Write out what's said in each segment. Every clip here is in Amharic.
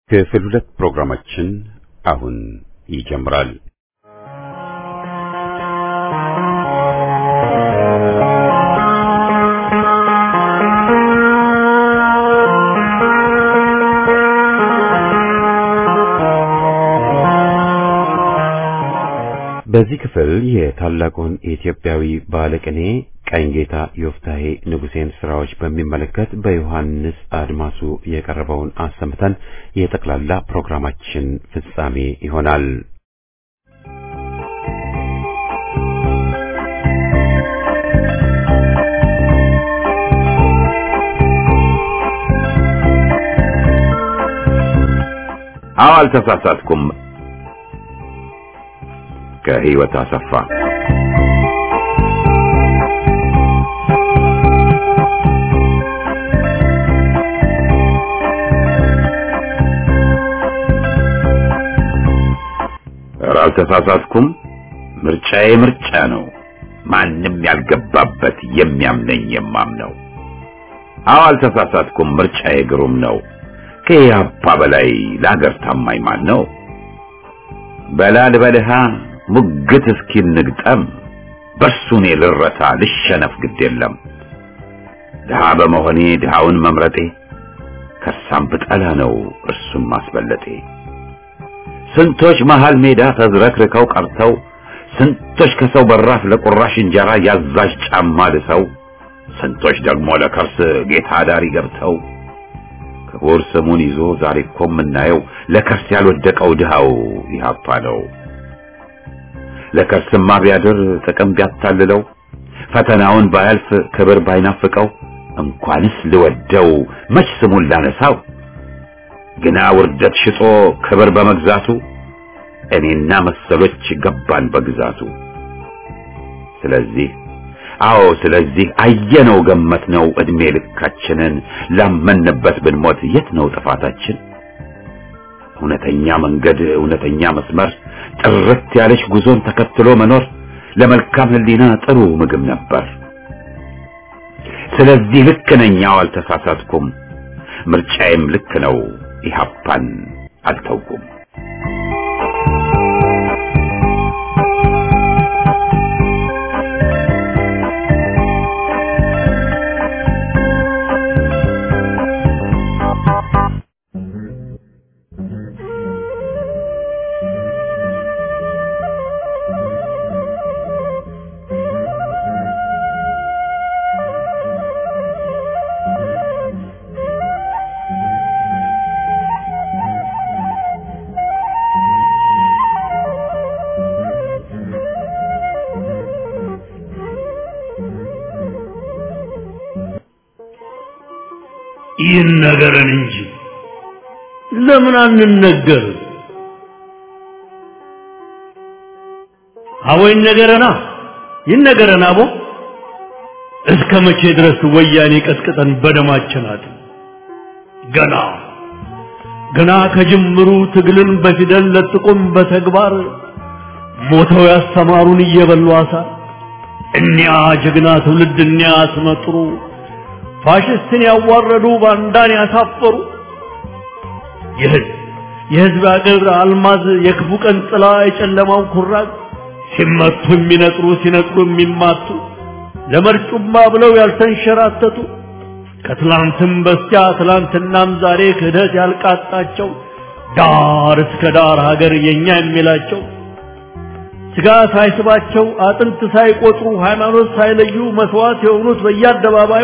ክፍል ሁለት ፕሮግራማችን አሁን ይጀምራል። በዚህ ክፍል የታላቁን ኢትዮጵያዊ ባለቅኔ ቀኝጌታ ዮፍታሔ ንጉሴን ስራዎች በሚመለከት በዮሐንስ አድማሱ የቀረበውን አሰምተን የጠቅላላ ፕሮግራማችን ፍጻሜ ይሆናል። አዎ አልተሳሳትኩም። ከህይወት አሰፋ ኧረ አልተሳሳትኩም። ምርጫዬ ምርጫ ነው። ማንም ያልገባበት የሚያምነኝ የማምነው። አዎ አልተሳሳትኩም። ምርጫዬ ግሩም ነው። ከኢህአፓ በላይ ለአገር ታማኝ ማን ነው? በላል በልሃ ሙግት እስኪል ንግጠም በእርሱ እኔ ልረታ ልሸነፍ ግድ የለም። ድሃ በመሆኔ ድሃውን መምረጤ ከሳም ብጠላ ነው እርሱን ማስበለጤ። ስንቶች መሃል ሜዳ ተዝረክርከው ቀርተው ስንቶች ከሰው በራፍ ለቁራሽ እንጀራ ያዛዥ ጫማ ልሰው ስንቶች ደግሞ ለከርስ ጌታ ዳሪ ገብተው ክቡር ስሙን ይዞ ዛሬ እኮ የምናየው ለከርስ ያልወደቀው ድሃው ኢህአፓ ነው። ለከርስማ ቢያድር ጥቅም ቢያታልለው ፈተናውን ባያልፍ ክብር ባይናፍቀው እንኳንስ ልወደው መች ስሙን ላነሳው ግና ውርደት ሽጦ ክብር በመግዛቱ እኔና መሰሎች ገባን በግዛቱ። ስለዚህ አዎ ስለዚህ አየነው ገመትነው እድሜ ልካችንን ላመንበት ብንሞት የት ነው ጥፋታችን? እውነተኛ መንገድ እውነተኛ መስመር ጥርት ያለች ጉዞን ተከትሎ መኖር ለመልካም ሕሊና ጥሩ ምግብ ነበር። ስለዚህ ልክ ነኝ፣ አዎ አልተሳሳትኩም። ምርጫዬም ልክ ነው፣ ኢህአፓን አልተውኩም። ይህን ነገርን እንጂ ለምን አንነገር? አቦ ይነገረና ይነገረና አቦ እስከ መቼ ድረስ ወያኔ ቀጥቅጠን በደማችን አጥ ገና ገና ከጅምሩ ትግልን በፊደል ለጥቁም በተግባር ሞተው ያስተማሩን እየበሉ አሳር እኒያ ጀግና ትውልድ እኒያ አስመጥሩ ፋሽስትን ያዋረዱ ባንዳን ያሳፈሩ የህዝብ የህዝብ አገር አልማዝ የክፉ ቀን ጥላ የጨለማው ኩራዝ ሲመቱ የሚነጥሩ ሲነጥሩ የሚማቱ ለመርጩማ ብለው ያልተንሸራተቱ ከትላንትም በስቲያ ትላንትናም ዛሬ ክህደት ያልቃጣቸው ዳር እስከ ዳር ሀገር የኛ የሚላቸው ስጋ ሳይስባቸው አጥንት ሳይቆጥሩ ሃይማኖት ሳይለዩ መስዋዕት የሆኑት በየአደባባዩ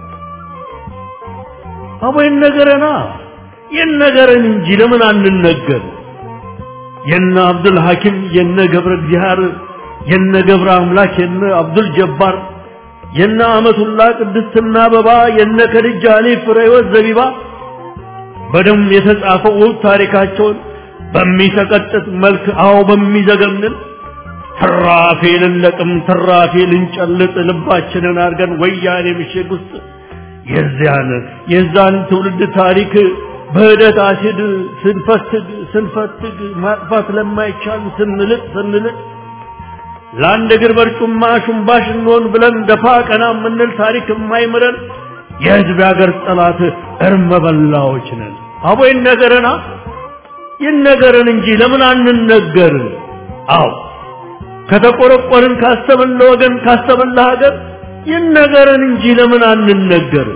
አቦ ይነገረና ይነገረን እንጂ ለምን አንነገር? የነ አብዱል ሐኪም የነ ገብረ እግዚአብሔር የነ ገብረ አምላክ የነ አብዱል ጀባር የነ አመቱላ ቅድስትና አበባ የነ ከድጃ አሊ ፍሬወት ዘቢባ በደም የተጻፈው ውብ ታሪካቸውን በሚሰቀጥጥ መልክ አዎ በሚዘገንን ትራፊ ልንለቅም ትራፊ ልንጨልጥ ልባችንን አድርገን ወያኔ ምሽግ ውስጥ የዚያን የዛን ትውልድ ታሪክ በህደት አሲድ ስንፈትግ ስንፈትግ ማጥፋት ለማይቻል ስንልጥ ስንልጥ ለአንድ እግር በርጩማ ሹምባሽ እንሆን ብለን ደፋ ቀና የምንል ታሪክ የማይምረን የህዝብ ያገር ጠላት እርመ በላዎች ነን። አቦ ይነገረና ይነገረን እንጂ ለምን አንነገር? አዎ ከተቆረቆርን ካሰብን ለወገን ካሰብን ለሀገር ይነገረን እንጂ ለምን አንነገር?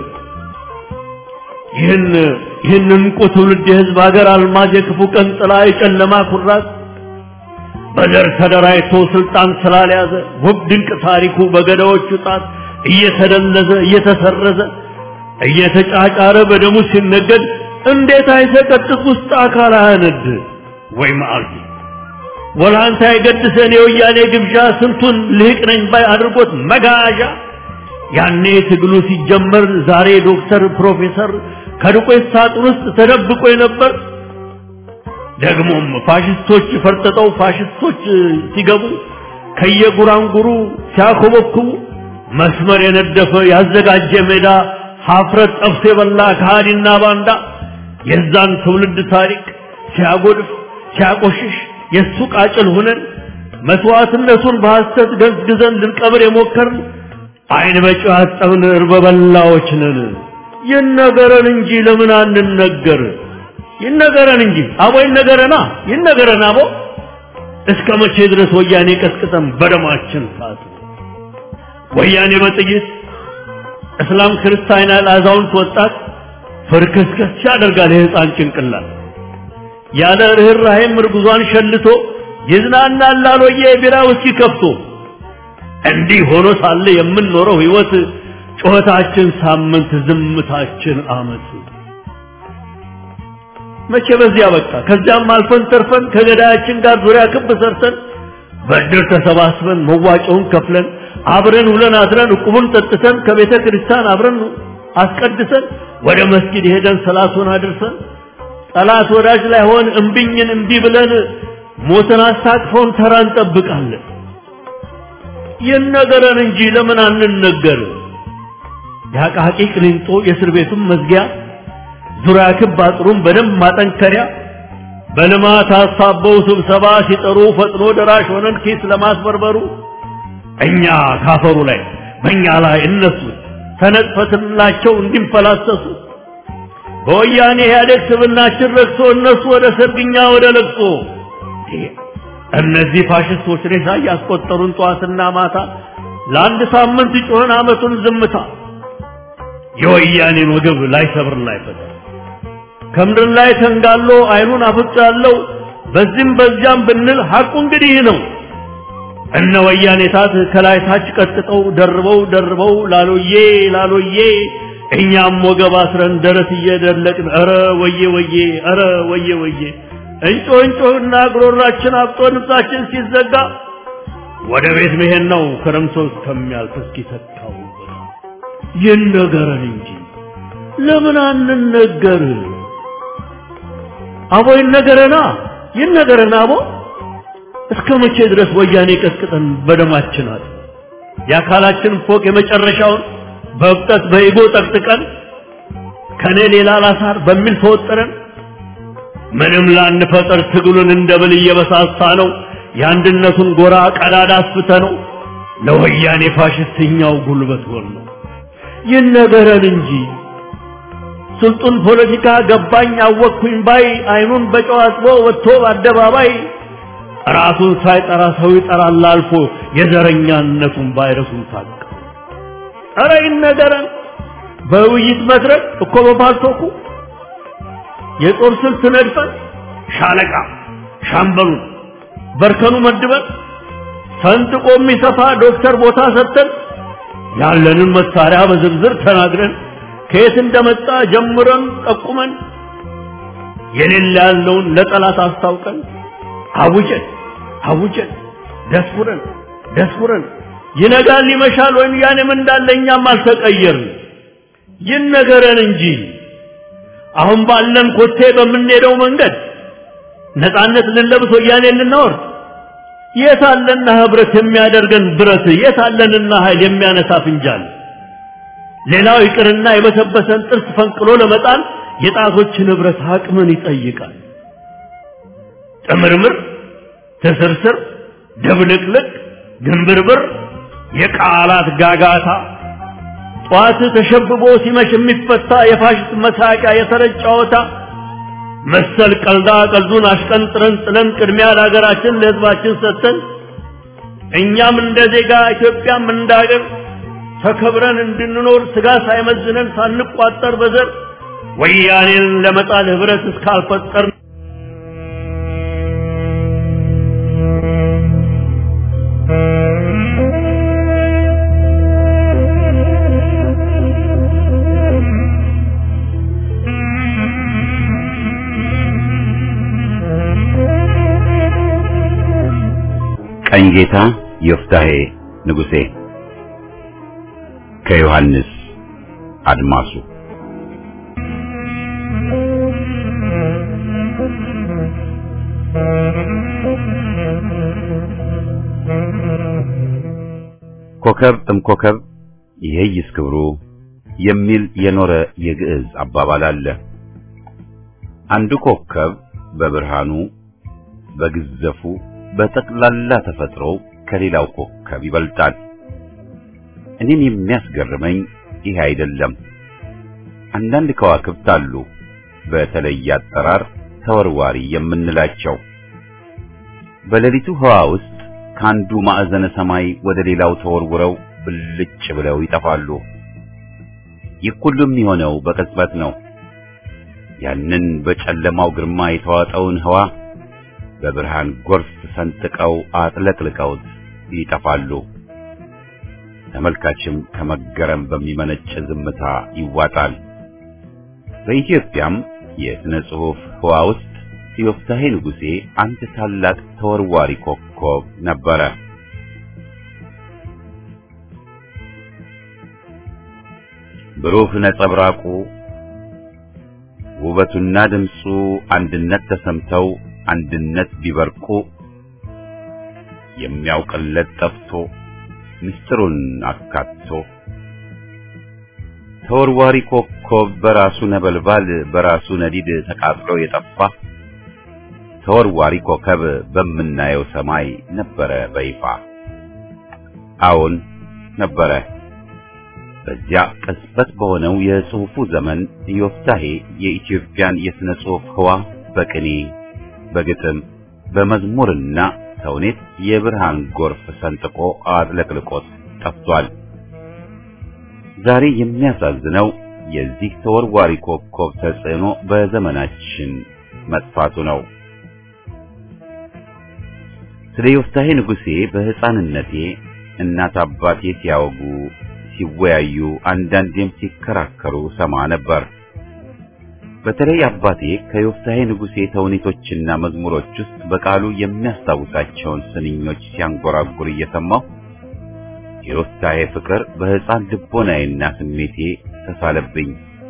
ይህን ይህን እንቁ ትውልድ የህዝብ ሀገር አልማዝ የክፉ ቀን ጥላ የጨለማ ኩራት በዘር ተደራጅቶ ስልጣን ስላልያዘ ውብ ድንቅ ታሪኩ በገዳዎቹ ጣት እየተደለዘ እየተሰረዘ እየተጫጫረ በደሙ ሲነገድ እንዴት አይሰቀጥጥ ውስጥ አካል አያነድ ወይ መዓልቲ ወላንታ የገድሰን የወያኔ ግብዣ ስንቱን ልህቅ ነኝ ባይ አድርጎት መጋዣ ያኔ ትግሉ ሲጀመር ዛሬ ዶክተር ፕሮፌሰር ከዱቄት ሳጥን ውስጥ ተደብቆ የነበር ደግሞም ፋሽስቶች ፈርጥጠው ፋሽስቶች ሲገቡ ከየጉራንጉሩ ሲያኮበኩቡ መስመር የነደፈ ያዘጋጀ ሜዳ ሀፍረት ጠብሶ የበላ ከሃዲና ባንዳ የዛን ትውልድ ታሪክ ሲያጎድፍ ሲያቆሽሽ የእሱ ቃጭል ሆነን መስዋዕትነቱን በሐሰት ገዝግዘን ልንቀብር የሞከርን አይን በጨው ያጠብን እርበበላዎች ነን። ይነገረን እንጂ ለምን አንነገር? ይነገረን እንጂ አቦ ይነገረና ይነገረን አቦ እስከ መቼ ድረስ ወያኔ ቀስቅጠን በደማችን ሳት ወያኔ በጥይት እስላም ክርስቲያን ያለ አዛውንት ወጣት ፍርክስክስ ያደርጋል የህፃን ጭንቅላት ያለ ርኅራኄም እርጉዟን ሸልቶ ይዝናናል ላሎዬ የቢራ ውስኪ ከፍቶ እንዲህ ሆኖ ሳለ የምንኖረው ህይወት ጩኸታችን ሳምንት ዝምታችን አመት መቼ በዚያ በቃ ከዚያም አልፈን ተርፈን ከገዳያችን ጋር ዙሪያ ክብ ሰርተን በእድር ተሰባስበን መዋጮውን ከፍለን አብረን ውለን አድረን ዕቁቡን ጠጥተን ከቤተ ክርስቲያን አብረን አስቀድሰን ወደ መስጊድ ሄደን ሰላቱን አድርሰን ጠላት ወዳጅ ላይ ሆን እምቢኝን እምቢ ብለን ሞትን አስታቅፈውን ተራ እንጠብቃለን። ይነገረን እንጂ ለምን አንነገር? የአቃቂ ቅሊንጦ የእስር ቤቱን መዝጊያ ዙሪያ ክብ አጥሩን በደንብ ማጠንከሪያ በልማት አሳበው ስብሰባ ሲጠሩ ፈጥኖ ደራሽ ሆነን ኪስ ለማስበርበሩ እኛ ካፈሩ ላይ በእኛ ላይ እነሱ ተነጥፈትላቸው እንዲንፈላሰሱ በወያኔ ኢህአዴግ ስብናችን ረክሶ እነሱ ወደ ሰርግኛ ወደ ለቅሶ እነዚህ ፋሽስቶች ሬሳ እያስቆጠሩን ጠዋትና ማታ ለአንድ ሳምንት ጮኸን አመቱን ዝምታ የወያኔን ወገብ ላይ ሰብር ላይ ፈታ ከምድር ላይ ተንጋሎ አይኑን አፍጦ ያለው በዚህም በዚያም ብንል ሐቁ እንግዲህ ነው። እነ ወያኔ ታት ከላይ ታች ቀጥቅጠው ደርበው ደርበው ላሎዬ ላሎዬ እኛም ወገብ አስረን ደረት እየደለቅን ኧረ ወዬ ወዬ ኧረ ወዬ ወዬ እንጮህ እንጮህና ጉሮሯችን አብጦ ንብሳችን ሲዘጋ ወደ ቤት መሄድ ነው ክረምቶ እስከሚያልፍ እስኪተካው ይነገረን እንጂ ለምን አንነገር? አቦ ይነገረና ይነገረና አቦ እስከ መቼ ድረስ ወያኔ ቀጥቅጠን በደማችን አለ የአካላችን ፎቅ የመጨረሻውን በእብጠት በኢጎ ጠቅጥቀን ከኔ ሌላ ላሳር በሚል ተወጥረን ምንም ላንፈጠር ትግሉን እንደ ብል እየበሳሳ ነው የአንድነቱን ጎራ ቀዳዳ አስፍተ ነው ለወያኔ ፋሽስትኛው ጉልበት ሆን ነው ይነገረን እንጂ ስልጡን ፖለቲካ ገባኝ አወቅኩኝ ባይ አይኑን በጨው አጥቦ ወጥቶ በአደባባይ ራሱን ሳይጠራ ሰው ይጠራል አልፎ የዘረኛነቱን ቫይረሱን ታቀ ኧረ ይነገረን በውይይት መድረክ እኮ በፓልቶኩ የጦር ስልት ነድፈን ሻለቃ ሻምበሉን በርከኑ መድበን ሰንጥቆ የሚሰፋ ዶክተር ቦታ ሰጥተን ያለንን መሳሪያ በዝርዝር ተናግረን ከየት እንደመጣ ጀምረን ጠቁመን የሌለ ያለውን ለጠላት አስታውቀን አውጀን አውጀን ደስኩረን ደስኩረን ይነጋል ይመሻል ወይም ያኔም እንዳለ እኛም አልተቀየርን ይነገረን እንጂ አሁን ባለን ኮቴ በምንሄደው መንገድ ነፃነት ልንለብስ ወያኔ ልናወርድ የት አለና ህብረት የሚያደርገን ብረት የት አለንና ኃይል የሚያነሳ ፍንጃል ሌላው ይቅርና የበሰበሰን ጥርስ ፈንቅሎ ለመጣል የጣቶችን ህብረት አቅምን ይጠይቃል ጥምርምር ትስርስር ድብልቅልቅ ግንብርብር የቃላት ጋጋታ ጧት ተሸብቦ ሲመሽ የሚፈታ የፋሽስት መሳቂያ የተረጭ ጨዋታ መሰል ቀልዳ ቀልዱን አሽቀንጥረን ጥለን ቅድሚያ ለሀገራችን ለሕዝባችን ሰጥተን እኛም እንደ ዜጋ ኢትዮጵያም እንደ ሀገር ተከብረን እንድንኖር ስጋ ሳይመዝነን ሳንቋጠር በዘር ወያኔን ለመጣል ህብረት እስካልፈጠር ቀኝጌታ ዮፍታሔ ንጉሴ ከዮሐንስ አድማሱ ኮከብ እምኮከብ ይሄይስ ክብሩ የሚል የኖረ የግዕዝ አባባል አለ። አንዱ ኮከብ በብርሃኑ በግዘፉ በጠቅላላ ተፈጥሮ ከሌላው ኮከብ ይበልጣል። እኔን የሚያስገርመኝ ይሄ አይደለም። አንዳንድ ከዋክብት አሉ፣ በተለየ አጠራር ተወርዋሪ የምንላቸው በሌሊቱ ህዋ ውስጥ ከአንዱ ማዕዘነ ሰማይ ወደ ሌላው ተወርውረው ብልጭ ብለው ይጠፋሉ። ይህ ሁሉ የሚሆነው በቅጽበት ነው። ያንን በጨለማው ግርማ የተዋጠውን ህዋ በብርሃን ጎርፍ ሰንጥቀው አጥለቅልቀውት ይጠፋሉ። ተመልካችም ከመገረም በሚመነጭ ዝምታ ይዋጣል። በኢትዮጵያም የሥነ ጽሑፍ ህዋ ውስጥ ዮፍታሔ ንጉሴ አንድ ታላቅ ተወርዋሪ ኮከብ ነበረ። ብሩህ ነጸብራቁ ውበቱና ድምፁ አንድነት ተሰምተው አንድነት ቢበርቁ የሚያውቅለት ጠፍቶ ምስጢሩን አካቶ ተወርዋሪ ኮከብ በራሱ ነበልባል በራሱ ነዲድ ተቃጥሎ የጠፋ ተወርዋሪ ኮከብ በምናየው ሰማይ ነበረ በይፋ። አዎን ነበረ። በዚያ ቅጽበት በሆነው የጽሑፉ ዘመን ዮፍታሔ የኢትዮጵያን የሥነ ጽሑፍ ህዋ በቅኔ በግጥም በመዝሙርና ተውኔት የብርሃን ጎርፍ ሰንጥቆ አጥለቅልቆት ጠፍቷል። ዛሬ የሚያሳዝነው የዚህ ተወርዋሪ ኮከብ ተጽዕኖ በዘመናችን መጥፋቱ ነው። ስለ ዮፍታሔ ንጉሴ በሕፃንነቴ እናት አባቴ ሲያወጉ ሲወያዩ፣ አንዳንዴም ሲከራከሩ ሰማ ነበር። በተለይ አባቴ ከዮፍታሔ ንጉሴ ተውኔቶችና መዝሙሮች ውስጥ በቃሉ የሚያስታውሳቸውን ስንኞች ሲያንጎራጉር እየሰማሁ የዮፍታሔ ፍቅር በሕፃን ልቦናዬና ስሜቴ ተሳለብኝ።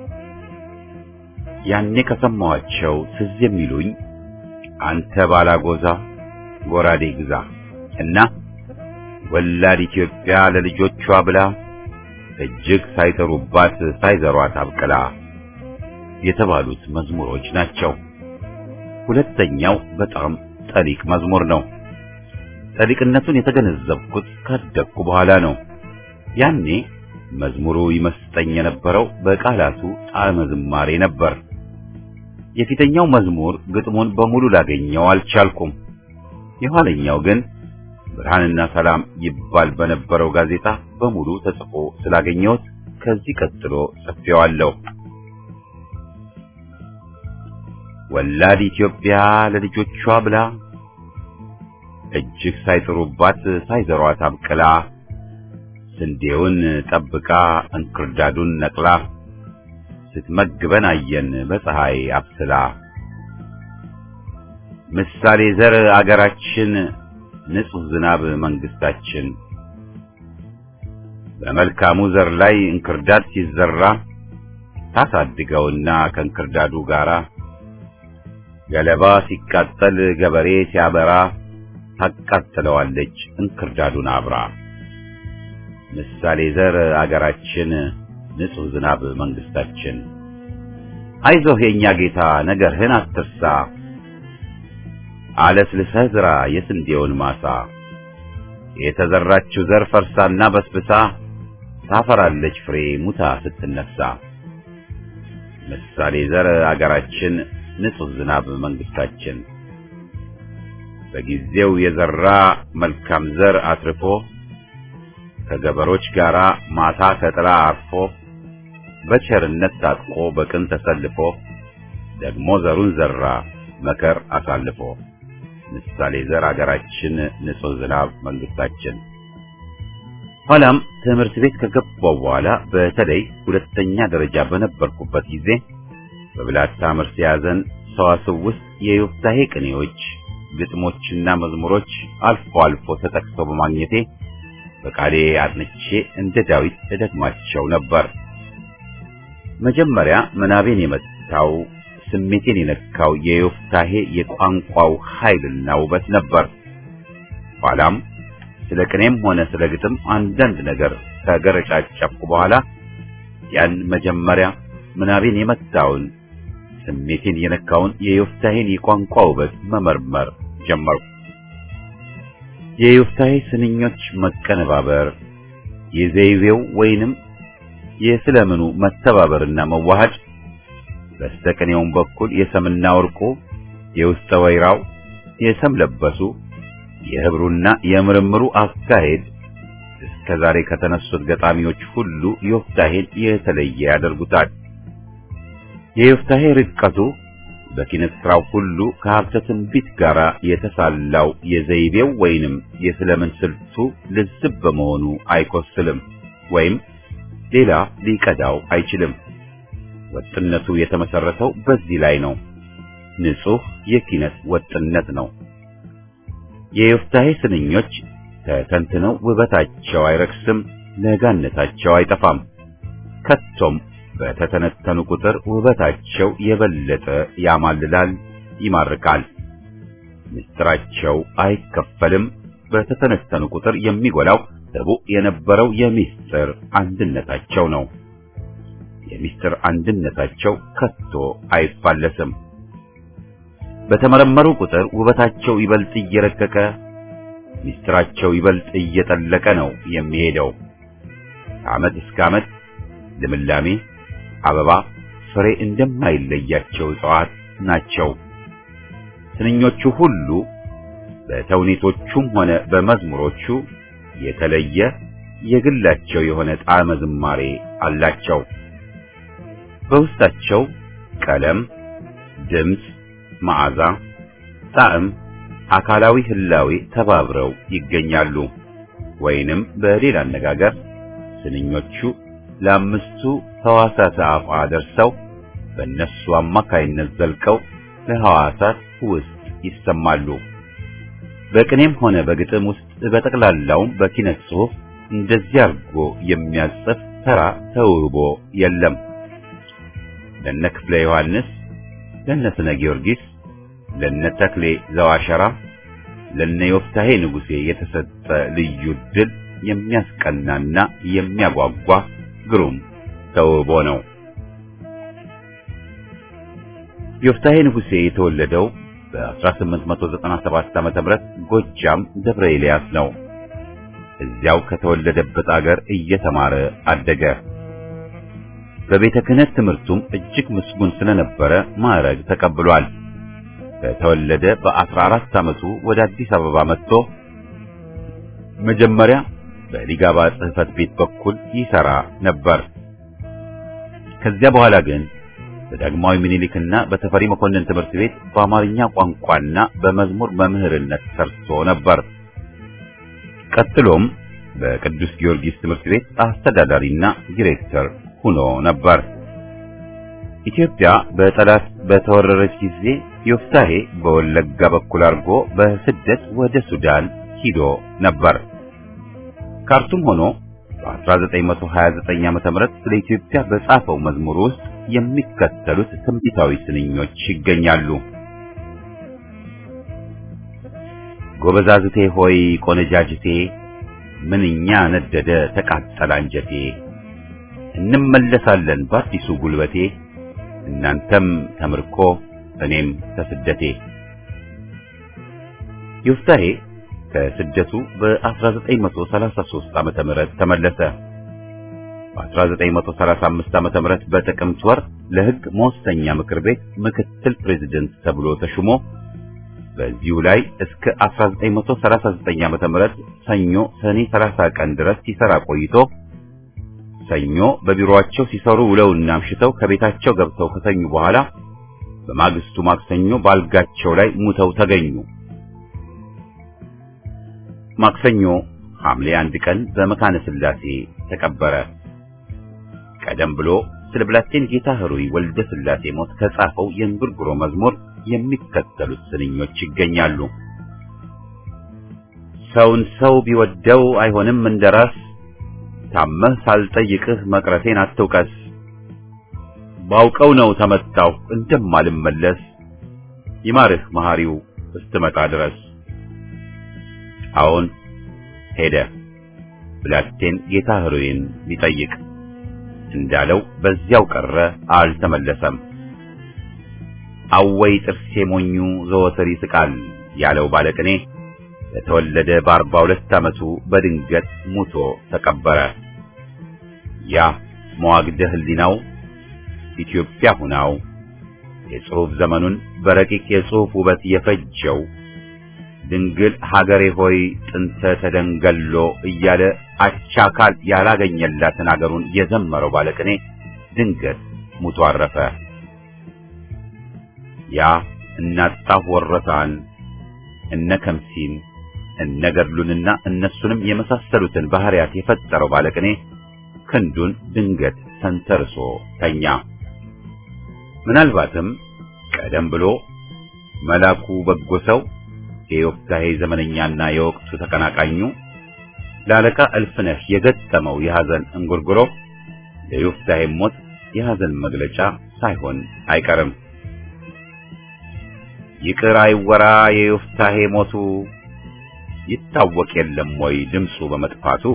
ያኔ ከሰማኋቸው ትዝ የሚሉኝ አንተ ባላጎዛ ጎራዴ ግዛ እና ወላድ ኢትዮጵያ ለልጆቿ ብላ እጅግ ሳይጠሩባት ሳይዘሯት አብቅላ የተባሉት መዝሙሮች ናቸው። ሁለተኛው በጣም ጠሊቅ መዝሙር ነው። ጠሊቅነቱን የተገነዘብኩት ካደግኩ በኋላ ነው። ያኔ መዝሙሩ ይመስጠኝ የነበረው በቃላቱ ጣዕመ ዝማሬ ነበር። የፊተኛው መዝሙር ግጥሙን በሙሉ ላገኘው አልቻልኩም። የኋለኛው ግን ብርሃንና ሰላም ይባል በነበረው ጋዜጣ በሙሉ ተጽፎ ስላገኘሁት ከዚህ ቀጥሎ ጽፌዋለሁ። ወላድ ኢትዮጵያ ለልጆቿ ብላ እጅግ ሳይጥሩባት ሳይዘሯት አብቅላ ስንዴውን ጠብቃ እንክርዳዱን ነቅላ ስትመግበን አየን በፀሐይ አብስላ ምሳሌ ዘር አገራችን ንጹሕ ዝናብ መንግስታችን በመልካሙ ዘር ላይ እንክርዳድ ሲዘራ ታሳድገውና ከእንክርዳዱ ጋራ ገለባ ሲቃጠል ገበሬ ሲያበራ ታቃጥለዋለች እንክርዳዱን አብራ። ምሳሌ ዘር አገራችን ንጹሕ ዝናብ መንግስታችን አይዞህ የኛ ጌታ ነገርህን አትርሳ አለስልሰህ ዝራ የስንዴውን ማሳ የተዘራችው ዘር ፈርሳና በስብሳ ታፈራለች ፍሬ ሙታ ስትነሳ። ምሳሌ ዘር አገራችን ንጹህ ዝናብ መንግስታችን በጊዜው የዘራ መልካም ዘር አትርፎ ከገበሮች ጋር ማታ ከጥላ አርፎ በቸርነት ታጥቆ በቅን ተሰልፎ ደግሞ ዘሩን ዘራ መከር አሳልፎ ምሳሌ ዘር አገራችን ንጹህ ዝናብ መንግስታችን። ኋላም ትምህርት ቤት ከገባው በኋላ በተለይ ሁለተኛ ደረጃ በነበርኩበት ጊዜ በብላታ መርስ ያዘን ሰዋስው ውስጥ የዮፍታሔ ቅኔዎች፣ ግጥሞችና መዝሙሮች አልፎ አልፎ ተጠቅሰው በማግኘቴ በቃሌ አጥንቼ እንደ ዳዊት እደግማቸው ነበር። መጀመሪያ ምናቤን የመታው ስሜቴን የነካው የዮፍታሔ የቋንቋው ኃይልና ውበት ነበር። ኋላም ስለ ቅኔም ሆነ ስለ ግጥም አንዳንድ ነገር ከገረጫጨፍኩ በኋላ ያን መጀመሪያ ምናቤን የመታውን ስሜቴን የነካውን የዮፍታሔን የቋንቋ ውበት መመርመር ጀመርኩ። የዮፍታሔ ስንኞች መቀነባበር፣ የዘይቤው ወይንም የስለምኑ መተባበርና መዋሃድ በስተቀኔውም በኩል የሰምና ወርቁ የውስጠ ወይራው የሰም ለበሱ የህብሩና የምርምሩ አካሄድ እስከ ዛሬ ከተነሱት ገጣሚዎች ሁሉ ዮፍታሔን የተለየ ያደርጉታል። የዮፍታሔ ርቀቱ በኪነት ስራው ሁሉ ከሀብተ ትንቢት ጋር የተሳላው የዘይቤው ወይንም የስለምን ስልቱ ልዝብ በመሆኑ አይኮስልም ወይም ሌላ ሊቀዳው አይችልም። ወጥነቱ የተመሰረተው በዚህ ላይ ነው። ንጹህ የኪነት ወጥነት ነው። የዮፍታሔ ስንኞች ተተንትነው ውበታቸው አይረክስም፣ ለጋነታቸው አይጠፋም። ከቶም በተተነተኑ ቁጥር ውበታቸው የበለጠ ያማልላል፣ ይማርካል። ምስጢራቸው አይከፈልም። በተተነተኑ ቁጥር የሚጎላው ሕቡዕ የነበረው የምስጢር አንድነታቸው ነው። የምስጢር አንድነታቸው ከቶ አይፋለስም። በተመረመሩ ቁጥር ውበታቸው ይበልጥ እየረቀቀ ምስጢራቸው ይበልጥ እየጠለቀ ነው የሚሄደው። ከዓመት እስከ ዓመት ልምላሜ፣ አበባ፣ ፍሬ እንደማይለያቸው እጽዋት ናቸው። ስንኞቹ ሁሉ በተውኔቶቹም ሆነ በመዝሙሮቹ የተለየ የግላቸው የሆነ ጣዕመ ዝማሬ አላቸው። በውስጣቸው ቀለም፣ ድምፅ፣ መዓዛ፣ ጣዕም፣ አካላዊ ህላዌ ተባብረው ይገኛሉ። ወይንም በሌላ አነጋገር ስንኞቹ ለአምስቱ ሕዋሳት አፋ ደርሰው በእነሱ አማካይነት ዘልቀው ለሕዋሳት ውስጥ ይሰማሉ። በቅኔም ሆነ በግጥም ውስጥ በጠቅላላውም በኪነት ጽሑፍ እንደዚህ አድርጎ የሚያጽፍ ተራ ተውቦ የለም። ለነ ክፍለ ዮሐንስ፣ ለነ ስነ ጊዮርጊስ፣ ለነ ተክሌ ዘዋሸራ፣ ለነ ዮፍታሔ ንጉሴ የተሰጠ ልዩ ድል የሚያስቀናና የሚያጓጓ ግሩም ተውቦ ነው። ዮፍታሔ ንጉሴ የተወለደው በ1897 ዓመተ ምህረት ጎጃም ደብረ ኤልያስ ነው። እዚያው ከተወለደበት አገር እየተማረ አደገ። በቤተ ክህነት ትምህርቱም እጅግ ምስጉን ስለነበረ ማዕረግ ተቀብሏል። ከተወለደ በ14 ዓመቱ ወደ አዲስ አበባ መጥቶ መጀመሪያ በሊጋባ ጽሕፈት ቤት በኩል ይሰራ ነበር። ከዚያ በኋላ ግን በዳግማዊ ምኒልክና በተፈሪ መኮንን ትምህርት ቤት በአማርኛ ቋንቋና በመዝሙር መምህርነት ሰርቶ ነበር። ቀጥሎም በቅዱስ ጊዮርጊስ ትምህርት ቤት አስተዳዳሪና ዲሬክተር ሆኖ ነበር። ኢትዮጵያ በጠላት በተወረረች ጊዜ ዮፍታሔ በወለጋ በኩል አድርጎ በስደት ወደ ሱዳን ሂዶ ነበር። ካርቱም ሆኖ በ1929 ዓመተ ምህረት ስለ ኢትዮጵያ በጻፈው መዝሙር ውስጥ የሚከተሉት ትንቢታዊ ስንኞች ይገኛሉ። ጎበዛዝቴ ሆይ ቆነጃጅቴ፣ ምንኛ ነደደ ተቃጠለ አንጀቴ፣ እንመለሳለን በአዲሱ ጉልበቴ፣ እናንተም ተምርኮ እኔም ከስደቴ። ዮፍታሔ ከስደቱ በ1933 ዓመተ ምህረት ተመለሰ። በ1935 ዓመተ ምህረት በጥቅምት ወር ለሕግ መወሰኛ ምክር ቤት ምክትል ፕሬዝደንት ተብሎ ተሹሞ በዚሁ ላይ እስከ 1939 ዓመተ ምህረት ሰኞ ሰኔ 30 ቀን ድረስ ሲሰራ ቆይቶ ሰኞ በቢሮአቸው ሲሰሩ ውለውና አምሽተው ከቤታቸው ገብተው ከተኙ በኋላ በማግስቱ ማክሰኞ ባልጋቸው ላይ ሙተው ተገኙ። ማክሰኞ ሐምሌ አንድ ቀን በመካነ ሥላሴ ተቀበረ። ቀደም ብሎ ስለ ብላቴን ጌታ ኅሩይ ወልደ ሥላሴ ሞት ከጻፈው የእንጉርጉሮ መዝሙር የሚከተሉት ስንኞች ይገኛሉ። ሰውን ሰው ቢወደው አይሆንም እንደራስ ታመህ ሳልጠይቅህ መቅረቴን አትውቀስ። ባውቀው ነው ተመታሁ እንደማልመለስ ይማርህ መሐሪው እስትመጣ ድረስ። አዎን ሄደ ብላቴን ጌታ ኅሩይን ሊጠይቅ እንዳለው በዚያው ቀረ፣ አልተመለሰም። አወይ ጥርሴ ሞኙ ዘወትር ይስቃል ያለው ባለቅኔ በተወለደ በአርባ ሁለት ዓመቱ በድንገት ሙቶ ተቀበረ። ያ መዋግደ ሕሊናው ኢትዮጵያ ሁናው የጽሑፍ ዘመኑን በረቂቅ የጽሑፍ ውበት የፈጀው ድንግል ሀገሬ ሆይ ጥንተ ተደንገሎ እያለ አቻካል ያላገኘላትን አገሩን የዘመረው ባለቅኔ ድንገት ሙቶ አረፈ። ያ እናጣሁ ወረታን እነ ከምሲን እነ ገድሉንና እነሱንም የመሳሰሉትን ባህሪያት የፈጠረው ባለቅኔ ክንዱን ድንገት ተንተርሶ ተኛ። ምናልባትም ቀደም ብሎ መላኩ በጎ ሰው የዮፍታሔ ዘመነኛና የወቅቱ ተቀናቃኙ ለአለቃ እልፍነህ የገጠመው የሐዘን እንጉርጉሮ ለዮፍታሔ ሞት የሐዘን መግለጫ ሳይሆን አይቀርም። ይቅር አይወራ የዮፍታሔ ሞቱ ይታወቅ የለም ወይ ድምፁ በመጥፋቱ።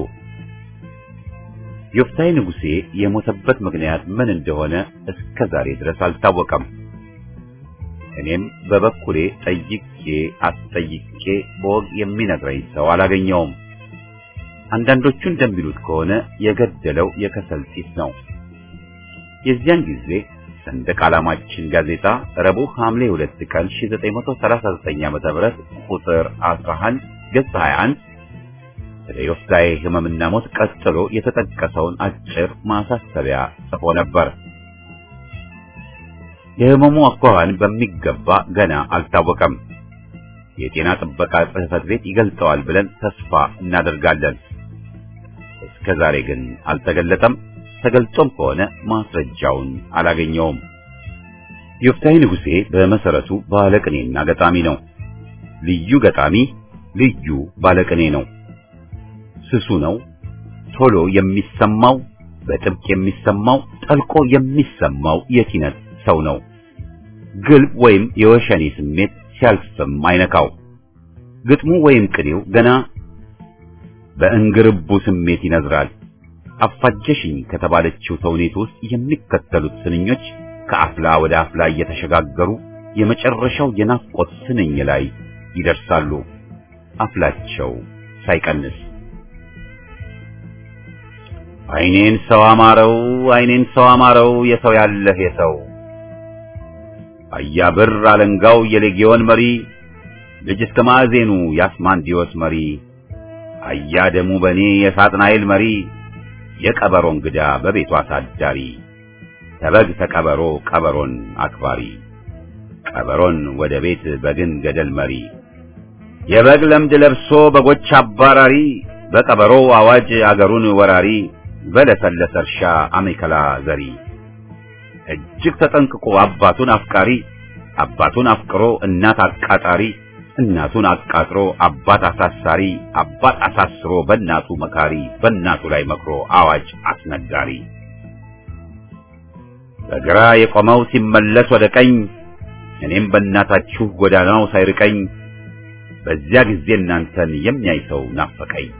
ዮፍታሔ ንጉሴ የሞተበት ምክንያት ምን እንደሆነ እስከ ዛሬ ድረስ አልታወቀም። እኔም በበኩሌ ጠይቄ አስጠይቄ በወግ የሚነግረኝ ሰው አላገኘውም። አንዳንዶቹ እንደሚሉት ከሆነ የገደለው የከሰል ጢስ ነው። የዚያን ጊዜ ሰንደቅ ዓላማችን ጋዜጣ ረቡዕ ሐምሌ 2 ቀን 1939 ዓ.ም ቁጥር 11 ገጽ 21 ስለ ዮፍታሔ ሕመምና ሞት ቀጥሎ የተጠቀሰውን አጭር ማሳሰቢያ ጽፎ ነበር። የሕመሙ አኳኋን በሚገባ ገና አልታወቀም። የጤና ጥበቃ ጽሕፈት ቤት ይገልጸዋል ብለን ተስፋ እናደርጋለን። እስከ ዛሬ ግን አልተገለጠም። ተገልጾም ከሆነ ማስረጃውን አላገኘውም። ዮፍታሔ ንጉሴ በመሰረቱ ባለቅኔና ገጣሚ ነው። ልዩ ገጣሚ፣ ልዩ ባለቅኔ ነው። ስሱ ነው። ቶሎ የሚሰማው፣ በጥብቅ የሚሰማው፣ ጠልቆ የሚሰማው የኪነት ሰው ነው። ግልብ ወይም የወሸኔ ስሜት ሲያልፍም አይነካው። ግጥሙ ወይም ቅኔው ገና በእንግርቡ ስሜት ይነዝራል። አፋጀሽኝ ከተባለችው ተውኔት ውስጥ የሚከተሉት ስንኞች ከአፍላ ወደ አፍላ እየተሸጋገሩ የመጨረሻው የናፍቆት ስንኝ ላይ ይደርሳሉ። አፍላቸው ሳይቀንስ አይኔን ሰው አማረው፣ አይኔን ሰው አማረው፣ የሰው ያለህ የሰው አያብር አለንጋው የሌጊዮን መሪ ልጅ እስከ ማዕዜኑ የአስማንዲዮስ መሪ አያ ደሙ በኔ የሳጥናኤል መሪ የቀበሮ እንግዳ በቤቱ አሳዳሪ ተበግ ተቀበሮ ቀበሮን አክባሪ ቀበሮን ወደ ቤት በግን ገደል መሪ የበግ ለምድ ለብሶ በጎች አባራሪ በቀበሮ አዋጅ አገሩን ወራሪ በለሰለሰ እርሻ አሜከላ ዘሪ እጅግ ተጠንቅቆ አባቱን አፍቃሪ አባቱን አፍቅሮ እናት አቃጣሪ እናቱን አቃጥሮ አባት አሳሳሪ አባት አሳስሮ በእናቱ መካሪ በእናቱ ላይ መክሮ አዋጅ አስነጋሪ በግራ የቆመው ሲመለስ ወደ ቀኝ እኔም በእናታችሁ ጎዳናው ሳይርቀኝ በዚያ ጊዜ እናንተን የሚያይ ሰው ናፈቀኝ።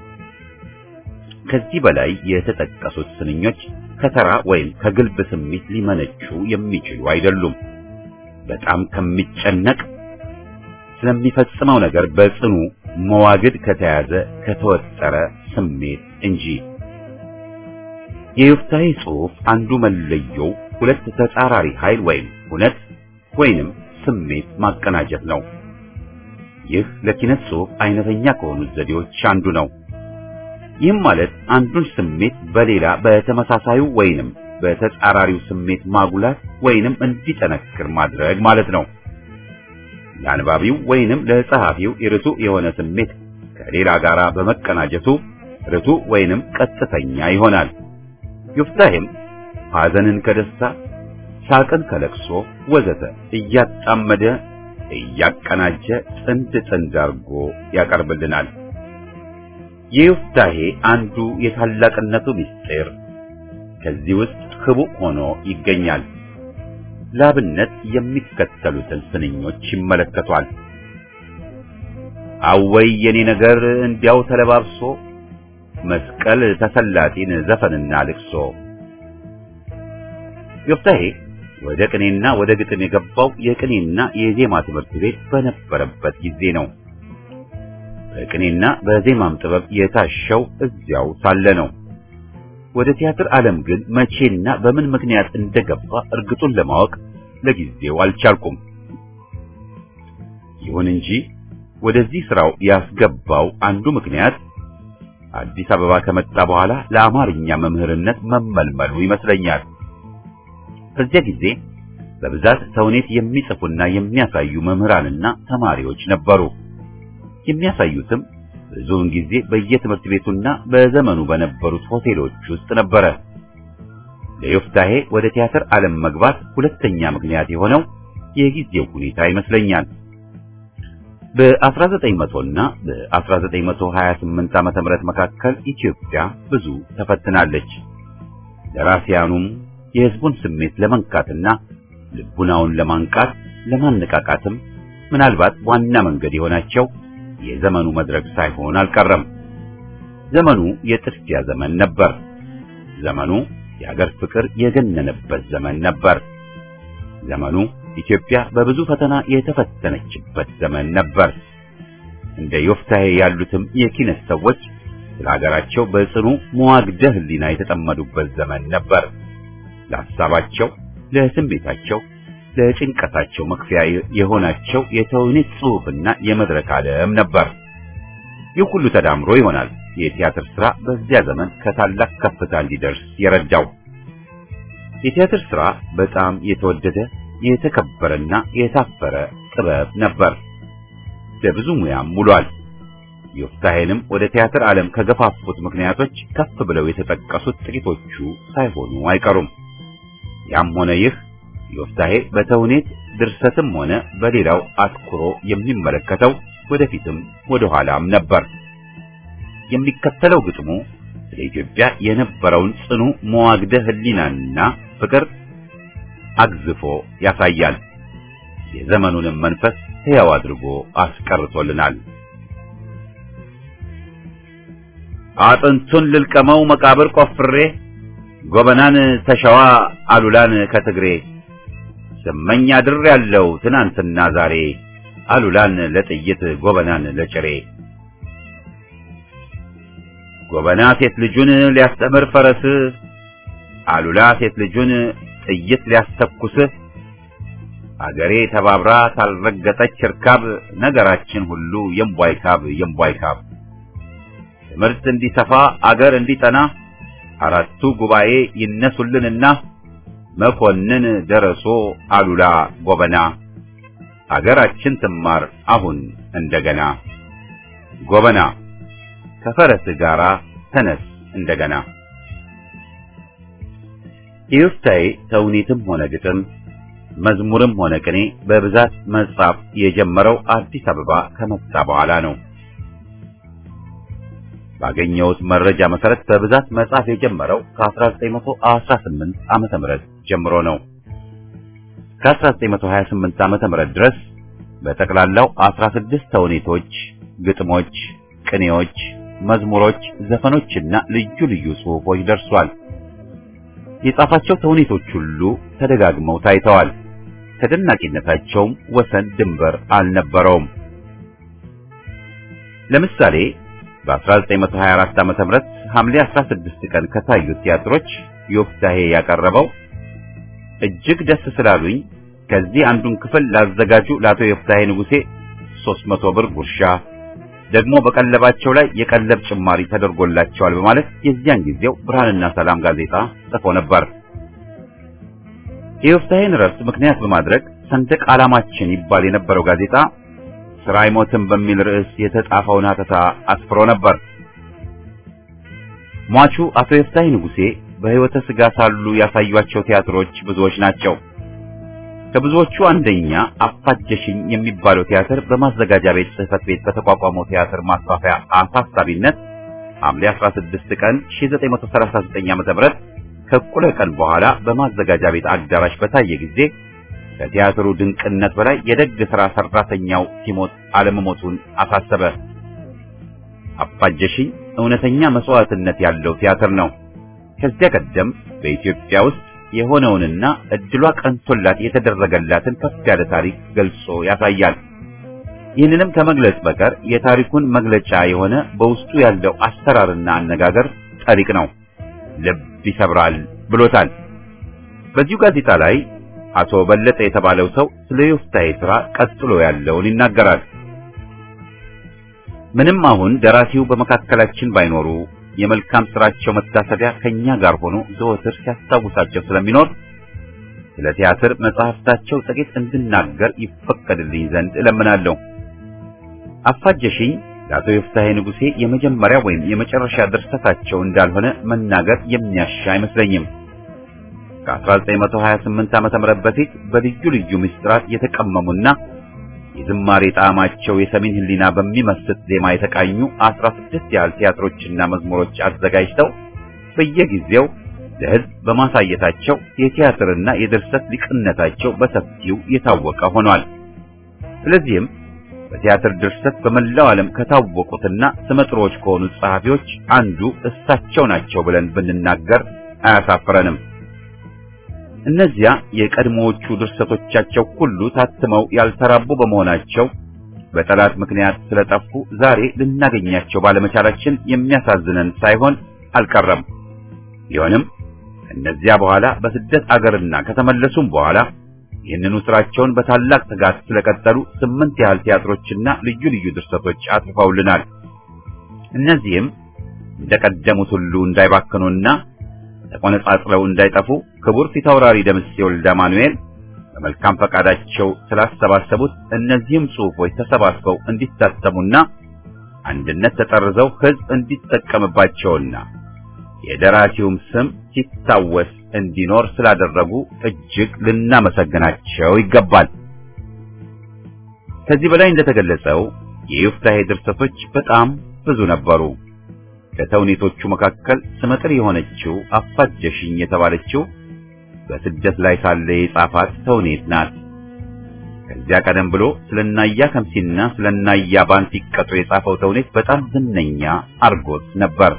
ከዚህ በላይ የተጠቀሱት ስንኞች ከተራ ወይም ከግልብ ስሜት ሊመነጩ የሚችሉ አይደሉም። በጣም ከሚጨነቅ ስለሚፈጽመው ነገር በጽኑ መዋግድ ከተያዘ ከተወጠረ ስሜት እንጂ። የዮፍታሔ ጽሑፍ አንዱ መለየው ሁለት ተጻራሪ ኃይል ወይም እውነት ወይንም ስሜት ማቀናጀት ነው። ይህ ለኪነት ጽሑፍ አይነተኛ ከሆኑት ዘዴዎች አንዱ ነው። ይህም ማለት አንዱን ስሜት በሌላ በተመሳሳዩ ወይንም በተጻራሪው ስሜት ማጉላት ወይንም እንዲጠነክር ማድረግ ማለት ነው። ለአንባቢው ወይንም ለጸሐፊው ርቱዕ የሆነ ስሜት ከሌላ ጋር በመቀናጀቱ ርቱዕ ወይንም ቀጥተኛ ይሆናል። ዮፍታሔም ሐዘንን ከደስታ፣ ሳቅን ከለቅሶ ወዘተ እያጣመደ እያቀናጀ ጥንድ ጥንድ አድርጎ ያቀርብልናል። የዮፍታሔ አንዱ የታላቅነቱ ምስጢር ከዚህ ውስጥ ህቡዕ ሆኖ ይገኛል። ላብነት የሚከተሉትን ስንኞች ይመለከቷል። አወይ የኔ ነገር እንዲያው ተለባብሶ መስቀል ተሰላጢን ዘፈንና ልቅሶ። ዮፍታሔ ወደ ቅኔና ወደ ግጥም የገባው የቅኔና የዜማ ትምህርት ቤት በነበረበት ጊዜ ነው። በቅኔና በዜማም ጥበብ የታሸው እዚያው ሳለ ነው። ወደ ቲያትር ዓለም ግን መቼና በምን ምክንያት እንደገባ እርግጡን ለማወቅ ለጊዜው አልቻልኩም። ይሁን እንጂ ወደዚህ ስራው ያስገባው አንዱ ምክንያት አዲስ አበባ ከመጣ በኋላ ለአማርኛ መምህርነት መመልመሉ ይመስለኛል። በዚያ ጊዜ በብዛት ተውኔት የሚጽፉና የሚያሳዩ መምህራንና ተማሪዎች ነበሩ። የሚያሳዩትም ብዙውን ጊዜ በየትምህርት ቤቱና በዘመኑ በነበሩት ሆቴሎች ውስጥ ነበረ። ለዮፍታሔ ወደ ቲያትር ዓለም መግባት ሁለተኛ ምክንያት የሆነው የጊዜው ሁኔታ ይመስለኛል። በ1900 እና በ1928 ዓመተ ምህረት መካከል ኢትዮጵያ ብዙ ተፈትናለች። ደራሲያኑም የሕዝቡን ስሜት ለመንካትና ልቡናውን ለማንቃት ለማነቃቃትም ምናልባት ዋና መንገድ የሆናቸው የዘመኑ መድረክ ሳይሆን አልቀረም። ዘመኑ የጥድፊያ ዘመን ነበር። ዘመኑ የአገር ፍቅር የገነነበት ዘመን ነበር። ዘመኑ ኢትዮጵያ በብዙ ፈተና የተፈተነችበት ዘመን ነበር። እንደ ዮፍታሔ ያሉትም የኪነት ሰዎች ስለ ሀገራቸው በጽኑ መዋግደ ሕሊና የተጠመዱበት ዘመን ነበር። ለሐሳባቸው፣ ለስሜታቸው፣ ለጭንቀታቸው መክፈያ የሆናቸው የተውኔት ጽሑፍና የመድረክ ዓለም ነበር። ይህ ሁሉ ተዳምሮ ይሆናል የቲያትር ሥራ በዚያ ዘመን ከታላቅ ከፍታ እንዲደርስ የረዳው። የቲያትር ሥራ በጣም የተወደደ የተከበረና የታፈረ ጥበብ ነበር። ለብዙ ሙያም ውሏል። ዮፍታሔንም ወደ ቲያትር ዓለም ከገፋፉት ምክንያቶች ከፍ ብለው የተጠቀሱት ጥቂቶቹ ሳይሆኑ አይቀሩም። ያም ሆነ ይህ ዮፍታሔ በተውኔት ድርሰትም ሆነ በሌላው አትኩሮ የሚመለከተው ወደፊትም ወደ ኋላም ነበር። የሚከተለው ግጥሙ ስለ ኢትዮጵያ የነበረውን ጽኑ መዋግደ ሕሊናና ፍቅር አግዝፎ ያሳያል። የዘመኑንም መንፈስ ሕያው አድርጎ አስቀርቶልናል። አጥንቱን ልልቀመው መቃብር ቆፍሬ ጎበናን ተሸዋ አሉላን ከትግሬ ስመኝ አድር ያለው ትናንትና ዛሬ አሉላን ለጥይት ጎበናን ለጭሬ ጎበና ሴት ልጁን ሊያስተምር ፈረስ አሉላ ሴት ልጁን ጥይት ሊያስተኩስ አገሬ ተባብራ ታልረገጠች እርካብ ነገራችን ሁሉ የምቧይ ካብ የምቧይ ካብ ትምህርት እንዲሰፋ አገር እንዲጠና አራቱ ጉባኤ ይነሱልንና መኮንን ደረሶ አሉላ ጎበና አገራችን ትማር አሁን እንደገና ጎበና ከፈረስ ጋራ ተነስ እንደገና። የዮፍታሔ ተውኔትም ሆነ ግጥም መዝሙርም ሆነ ቅኔ በብዛት መጻፍ የጀመረው አዲስ አበባ ከመጣ በኋላ ነው። ባገኘሁት መረጃ መሰረት በብዛት መጻፍ የጀመረው ከ1918 ዓመተ ምህረት ጀምሮ ነው። ከ1928 ዓመተ ምህረት ድረስ በጠቅላላው 16 ተውኔቶች፣ ግጥሞች፣ ቅኔዎች፣ መዝሙሮች፣ ዘፈኖችና ልዩ ልዩ ጽሑፎች ደርሷል። የጻፋቸው ተውኔቶች ሁሉ ተደጋግመው ታይተዋል። ተደናቂነታቸውም ወሰን ድንበር አልነበረውም። ለምሳሌ በ1924 ዓመተ ምህረት ሐምሌ 16 ቀን ከታዩት ቲያትሮች ዮፍታሄ ያቀረበው እጅግ ደስ ስላሉኝ ከዚህ አንዱን ክፍል ላዘጋጁ ለአቶ ዮፍታሄ ንጉሴ 300 ብር ጉርሻ ደግሞ በቀለባቸው ላይ የቀለብ ጭማሪ ተደርጎላቸዋል በማለት የዚያን ጊዜው ብርሃንና ሰላም ጋዜጣ ጽፎ ነበር። የዮፍታሄን ረፍት ምክንያት በማድረግ ሰንደቅ ዓላማችን ይባል የነበረው ጋዜጣ ስራ አይሞትም በሚል ርዕስ የተጻፈውን ሀተታ አስፍሮ ነበር። ሟቹ አቶ ዮፍታሄ ንጉሴ በሕይወተ ሥጋ ሳሉ ያሳዩአቸው ቲያትሮች ብዙዎች ናቸው። ከብዙዎቹ አንደኛ አፋጀሽኝ የሚባለው ቲያትር በማዘጋጃ ቤት ጽሕፈት ቤት በተቋቋመው ቲያትር ማስፋፊያ አሳሳቢነት ሐምሌ 16 ቀን 1939 ዓ.ም ከእኩለ ቀን በኋላ በማዘጋጃ ቤት አዳራሽ በታየ ጊዜ ከቲያትሩ ድንቅነት በላይ የደግ ሥራ ሠራተኛው ሲሞት አለመሞቱን አሳሰበ። አፋጀሽኝ እውነተኛ መስዋዕትነት ያለው ቲያትር ነው። ከዚያ ቀደም በኢትዮጵያ ውስጥ የሆነውንና እድሏ ቀንቶላት የተደረገላትን ከፍ ያለ ታሪክ ገልጾ ያሳያል። ይህንንም ከመግለጽ በቀር የታሪኩን መግለጫ የሆነ በውስጡ ያለው አሰራርና አነጋገር ጠሪቅ ነው፣ ልብ ይሰብራል ብሎታል። በዚሁ ጋዜጣ ላይ አቶ በለጠ የተባለው ሰው ስለ ዮፍታሔ ሥራ ቀጥሎ ያለውን ይናገራል። ምንም አሁን ደራሲው በመካከላችን ባይኖሩ የመልካም ስራቸው መታሰቢያ ከኛ ጋር ሆኖ ዘወትር ሲያስታውሳቸው ስለሚኖር ስለ ቲያትር መጽሐፍታቸው ጥቂት እንድናገር ይፈቀድልኝ ዘንድ እለምናለሁ። አፋጀሽኝ ለአቶ ዮፍታሔ ንጉሴ የመጀመሪያ ወይም የመጨረሻ ድርሰታቸው እንዳልሆነ መናገር የሚያሻ አይመስለኝም። ከ1928 ዓ.ም በፊት በልዩ ልዩ ምስጢራት የተቀመሙና የዝማሬ ጣዕማቸው የሰሜን ሕሊና በሚመስጥ ዜማ የተቃኙ 16 ያህል ቲያትሮችና መዝሙሮች አዘጋጅተው በየጊዜው ለሕዝብ በማሳየታቸው የቲያትርና የድርሰት ሊቅነታቸው በሰፊው የታወቀ ሆኗል። ስለዚህም በቲያትር ድርሰት በመላው ዓለም ከታወቁትና ስመጥሮች ከሆኑት ጸሐፊዎች አንዱ እሳቸው ናቸው ብለን ብንናገር አያሳፍረንም። እነዚያ የቀድሞዎቹ ድርሰቶቻቸው ሁሉ ታትመው ያልተራቡ በመሆናቸው በጠላት ምክንያት ስለጠፉ ዛሬ ልናገኛቸው ባለመቻላችን የሚያሳዝነን ሳይሆን አልቀረም። ቢሆንም እነዚያ በኋላ በስደት አገርና ከተመለሱም በኋላ ይህንኑ ስራቸውን በታላቅ ትጋት ስለቀጠሉ ስምንት ያህል ቲያትሮችና ልዩ ልዩ ድርሰቶች አጽፈውልናል። እነዚህም እንደቀደሙት ሁሉ እንዳይባክኑና ተቆነጻጽለው እንዳይጠፉ ክቡር ፊታውራሪ ደምሴ ወልደ ማኑኤል በመልካም ፈቃዳቸው ስላሰባሰቡት እነዚህም ጽሑፎች ተሰባስበው እንዲታተሙና አንድነት ተጠርዘው ሕዝብ እንዲጠቀምባቸውና የደራሲውም ስም ሲታወስ እንዲኖር ስላደረጉ እጅግ ልናመሰግናቸው ይገባል። ከዚህ በላይ እንደተገለጸው የዮፍታሔ ድርሰቶች በጣም ብዙ ነበሩ። ከተውኔቶቹ መካከል ስመጥር የሆነችው አፋጀሽኝ የተባለችው በስደት ላይ ሳለ የጻፋት ተውኔት ናት። ከዚያ ቀደም ብሎ ስለናያ ከምሲና ስለናያ ባንት ሲቀጡ የጻፈው ተውኔት በጣም ዝነኛ አርጎት ነበር።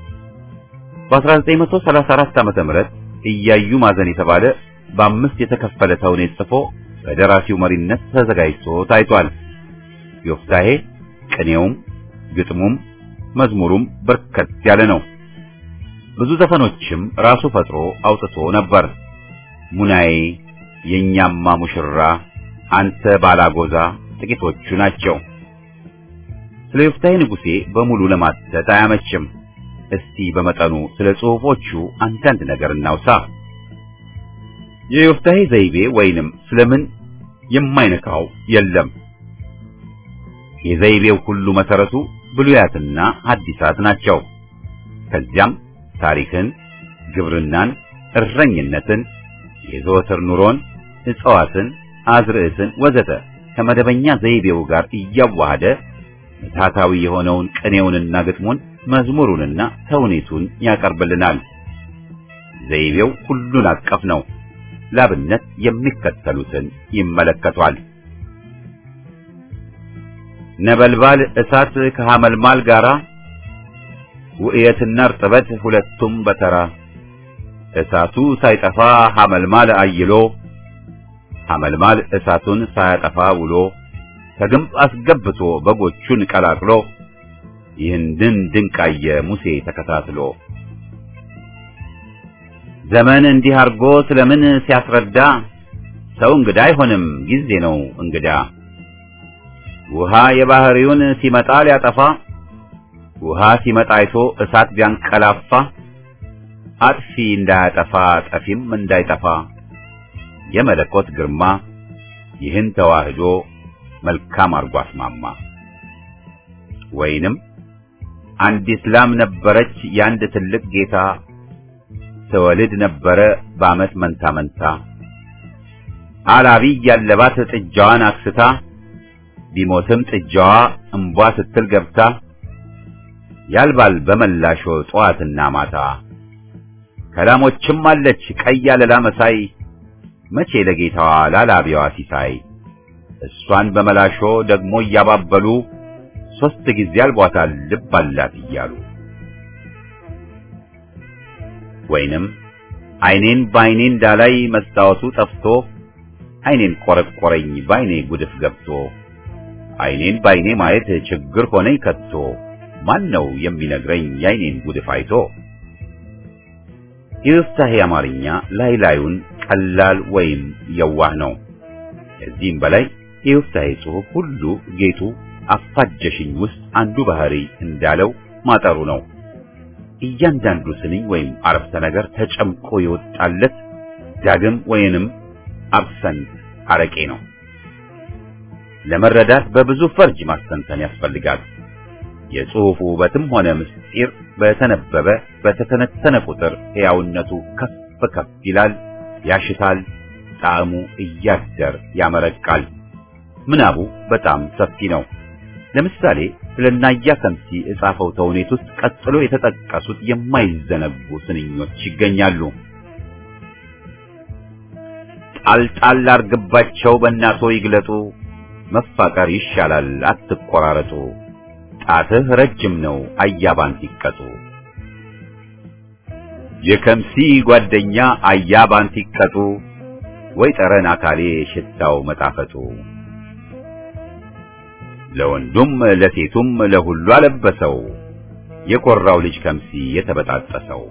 በ1934 ዓመተ ምህረት እያዩ ማዘን የተባለ በአምስት የተከፈለ ተውኔት ጽፎ በደራሲው መሪነት ተዘጋጅቶ ታይቷል። ዮፍታሔ ቅኔውም ግጥሙም መዝሙሩም በርከት ያለ ነው። ብዙ ዘፈኖችም ራሱ ፈጥሮ አውጥቶ ነበር። ሙናዬ፣ የኛማ ሙሽራ፣ አንተ ባላጎዛ ጥቂቶቹ ናቸው። ስለ ዮፍታሔ ንጉሴ በሙሉ ለማተት አያመችም። እስቲ በመጠኑ ስለ ጽሑፎቹ አንዳንድ ነገር እናውሳ። የዮፍታሔ ዘይቤ ወይንም ስለምን የማይነካው የለም። የዘይቤው ሁሉ መሰረቱ ብሉያትና ሐዲሳት ናቸው። ከዚያም ታሪክን፣ ግብርናን፣ እረኝነትን፣ የዘወትር ኑሮን፣ እጽዋትን፣ አዝርዕትን ወዘተ ከመደበኛ ዘይቤው ጋር እያዋሃደ ምትሃታዊ የሆነውን ቅኔውንና ግጥሙን መዝሙሩንና ተውኔቱን ያቀርብልናል። ዘይቤው ሁሉን አቀፍ ነው። ላብነት የሚከተሉትን ይመለከቷል። ነበልባል እሳት ከሐመልማል ጋራ ውእየትና እርጥበት ሁለቱም በተራ እሳቱ ሳይጠፋ ሐመልማል አይሎ ሐመልማል እሳቱን ሳያጠፋ ውሎ ከግንብ አስገብቶ በጎቹን ቀላቅሎ ይህንን ድንቃየ ሙሴ ተከታትሎ ዘመን እንዲህ አርጎ ስለምን ሲያስረዳ ሰው እንግዳ አይሆንም ጊዜ ነው እንግዳ ውሃ የባህሪውን ሲመጣ ሊያጠፋ ውሃ ሲመጣ አይቶ እሳት ቢያንቀላፋ አጥፊ እንዳያጠፋ ጠፊም እንዳይጠፋ የመለኮት ግርማ ይህን ተዋህዶ መልካም አርጎ አስማማ። ወይንም አንዲት ላም ነበረች የአንድ ትልቅ ጌታ ትወልድ ነበረ በዓመት መንታ መንታ አላቢ ያለባት ጥጃዋን አክስታ ቢሞትም ጥጃዋ እምቧ ስትል ገብታ ያልባል በመላሾ ጠዋትና ማታ ከላሞችም አለች ቀይ አለላ መሳይ መቼ ለጌታዋ ላላቢዋ ሲሳይ እሷን በመላሾ ደግሞ እያባበሉ ሶስት ጊዜ አልቧታል ልብ አላት እያሉ ወይንም አይኔን በአይኔ እንዳላይ መስታወቱ ጠፍቶ አይኔን ቆረቆረኝ በአይኔ ጉድፍ ገብቶ አይኔን በአይኔ ማየት ችግር ሆነኝ ከቶ ማን ነው የሚነግረኝ የአይኔን ጉድፍ አይቶ? የዮፍታሔ አማርኛ ላይ ላዩን ቀላል ወይም የዋህ ነው። ከዚህም በላይ የዮፍታሔ ጽሑፍ ሁሉ ጌጡ አፋጀሽኝ ውስጥ አንዱ ባህሪ እንዳለው ማጠሩ ነው። እያንዳንዱ ስንኝ ወይም አረፍተ ነገር ተጨምቆ የወጣለት ዳግም ወይንም አብሰንት አረቄ ነው። ለመረዳት በብዙ ፈርጅ ማስተንተን ያስፈልጋል። የጽሑፉ ውበትም ሆነ ምስጢር በተነበበ በተተነተነ ቁጥር ሕያውነቱ ከፍ ከፍ ይላል፣ ያሽታል፣ ጣዕሙ እያደር ያመረቃል። ምናቡ በጣም ሰፊ ነው። ለምሳሌ ስለ ናያ ከምሲ የጻፈው ተውኔት ውስጥ ቀጥሎ የተጠቀሱት የማይዘነጉ ስንኞች ይገኛሉ። ጣልጣል አርግባቸው በእናቶ ይግለጡ፣ መፋቀር ይሻላል አትቆራረጡ፣ ጣትህ ረጅም ነው አያባን ሲቀጡ። የከምሲ ጓደኛ አያባን ሲቀጡ፣ ወይ ጠረን አካሌ ሽታው መጣፈጡ። ለወንዱም ለሴቱም ለሁሉ አለበሰው፣ የኮራው ልጅ ከምሲ የተበጣጠሰው።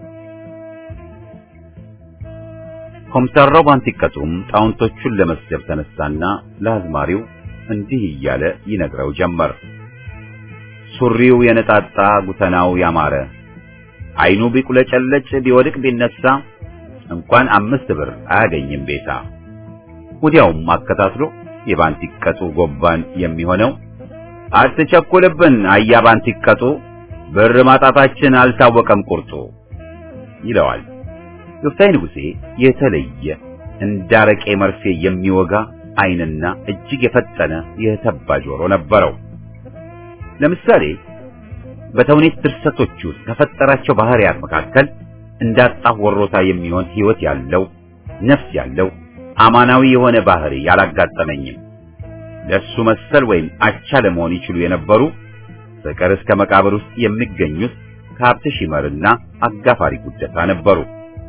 ኮምተራው ባንቲቀጡም ጣውንቶቹን ለመስደብ ተነሳና ለአዝማሪው እንዲህ እያለ ይነግረው ጀመር። ሱሪው የነጣጣ ጉተናው ያማረ አይኑ ቢቁለጨለጭ ቢወድቅ ቢነሳ እንኳን አምስት ብር አያገኝም ቤታ። ወዲያውም አከታትሎ የባንቲቀጡ ጎባን የሚሆነው አትቸኩልብን አያ ባንቲቀጡ ብር ማጣታችን አልታወቀም ቁርጡ ይለዋል። ዮፍታይ ንጉሴ የተለየ እንዳረቄ መርፌ የሚወጋ ዓይንና እጅግ የፈጠነ የተባ ጆሮ ነበረው። ለምሳሌ በተውኔት ድርሰቶች ውስጥ ከፈጠራቸው ባህሪያት መካከል እንዳጣሁ ወሮታ የሚሆን ሕይወት ያለው ነፍስ ያለው አማናዊ የሆነ ባህሪ ያላጋጠመኝም። ለሱ መሰል ወይም አቻ ለመሆን ይችሉ የነበሩ ፍቅር እስከ መቃብር ውስጥ የሚገኙት ከሀብት ሺመርና አጋፋሪ ጉደታ ነበሩ።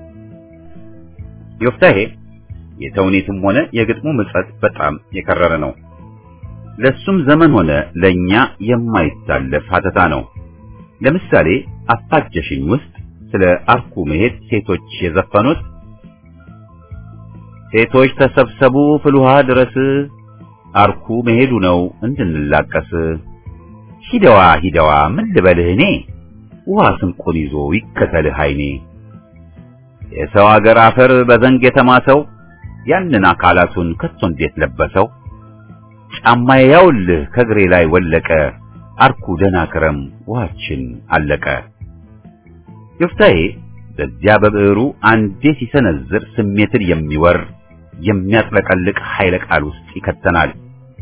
ዮፍታሔ የተውኔትም ሆነ የግጥሙ ምጸት በጣም የከረረ ነው። ለሱም ዘመን ሆነ ለኛ የማይታለፍ ሀተታ ነው። ለምሳሌ አፋጀሽኝ ውስጥ ስለ አርኩ መሄድ ሴቶች የዘፈኑት ሴቶች ተሰብሰቡ ፍልውሃ ድረስ አርኩ መሄዱ ነው እንድንላቀስ ሂደዋ ሂደዋ ምን ልበልህ እኔ ውሃ ስንቁን ይዞ ይከተልህ አይኔ የሰው አገር አፈር በዘንግ የተማሰው ያንን አካላቱን ከቶ እንዴት ለበሰው ጫማዬ ያውልህ ከእግሬ ላይ ወለቀ አርኩ ደህና ክረም ውሃችን አለቀ። ዮፍታሔ በዚያ በብዕሩ አንዴ ሲሰነዝር ስሜትን የሚወር የሚያጥለቀልቅ ኃይለ ቃል ውስጥ ይከተናል።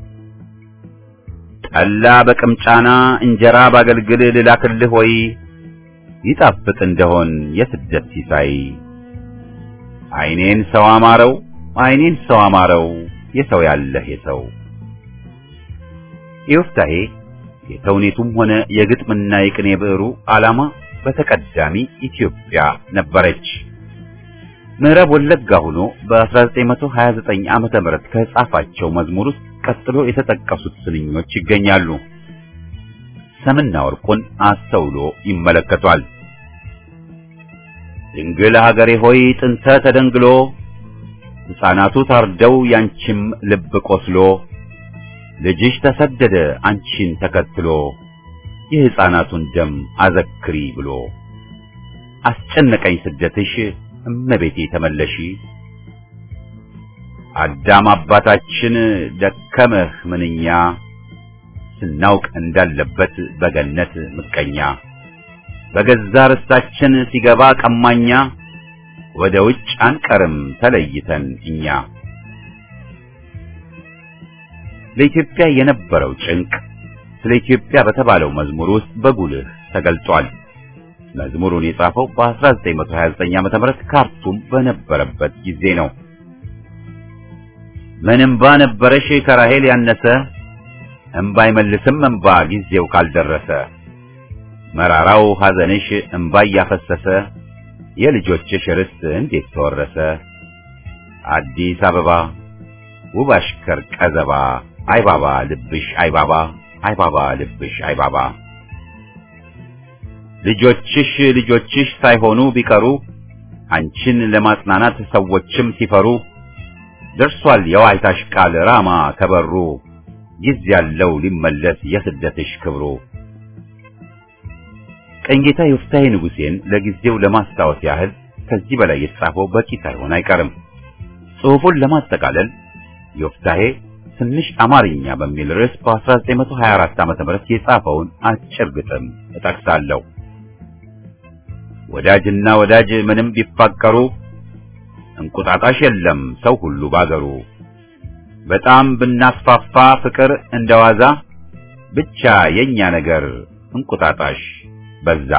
ጠላ በቅምጫና እንጀራ ባገልግል ልላክልህ ወይ ይጣፍጥ እንደሆን የስደት ሲሳይ አይኔን ሰው አማረው አይኔን ሰው አማረው የሰው ያለህ የሰው ዮፍታሔ የተውኔቱም ሆነ የግጥምና የቅኔ ብዕሩ ዓላማ በተቀዳሚ ኢትዮጵያ ነበረች። ምዕራብ ወለጋ ሆኖ በ1929 ዓመተ ምህረት ከጻፋቸው መዝሙር ውስጥ ቀጥሎ የተጠቀሱት ስንኞች ይገኛሉ። ሰምና ወርቁን አስተውሎ ይመለከቷል። ድንግል ሀገሬ ሆይ ጥንተ ተደንግሎ ሕፃናቱ ታርደው ያንቺም ልብ ቆስሎ ልጅሽ ተሰደደ አንቺን ተከትሎ የሕፃናቱን ደም አዘክሪ ብሎ አስጨነቀኝ ስደትሽ እመቤቴ ተመለሺ አዳም አባታችን ደከመህ ምንኛ ስናውቅ እንዳለበት በገነት ምቀኛ በገዛ ርስታችን ሲገባ ቀማኛ ወደ ውጭ አንቀርም ተለይተን እኛ ለኢትዮጵያ የነበረው ጭንቅ ስለ ኢትዮጵያ በተባለው መዝሙር ውስጥ በጉልህ ተገልጧል። መዝሙሩን የጻፈው በ1929 ዓ.ም ካርቱም በነበረበት ጊዜ ነው። ምን እምባ ነበረሽ ከራሄል ያነሰ እምባ አይመልስም እምባ ጊዜው ካልደረሰ መራራው ሐዘንሽ እምባ እያፈሰሰ የልጆችሽ ርስት እንዴት ተወረሰ አዲስ አበባ ውብ አሽከር ቀዘባ አይባባ ልብሽ አይባባ አይባባ ልብሽ አይባባ ልጆችሽ ልጆችሽ ሳይሆኑ ቢቀሩ አንቺን ለማጽናናት ሰዎችም ሲፈሩ ደርሷል የዋይታሽ ቃል ራማ ከበሩ ጊዜ ያለው ሊመለስ የስደትሽ ክብሩ። ቀኝጌታ ዮፍታሔ ንጉሴን ለጊዜው ለማስታወስ ያህል ከዚህ በላይ የተጻፈው በቂ ሳይሆን አይቀርም። ጽሑፉን ለማጠቃለል ዮፍታሔ ትንሽ አማርኛ በሚል ርዕስ በ1924 ዓ.ም የጻፈውን አጭር ግጥም እጠቅሳለሁ። ወዳጅና ወዳጅ ምንም ቢፋቀሩ እንቁጣጣሽ የለም ሰው ሁሉ ባገሩ። በጣም ብናስፋፋ ፍቅር እንደዋዛ ብቻ የኛ ነገር እንቁጣጣሽ በዛ።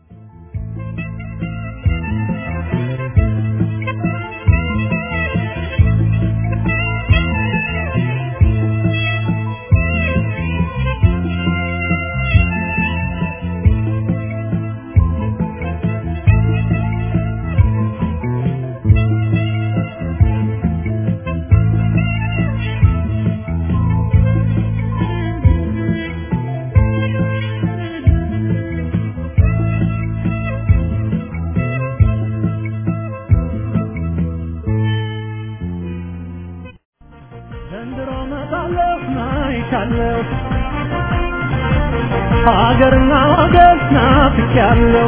ዘንድሮ መጣለሁ ናይቻለሁ ሀገርና ወገን ናፍቄያለሁ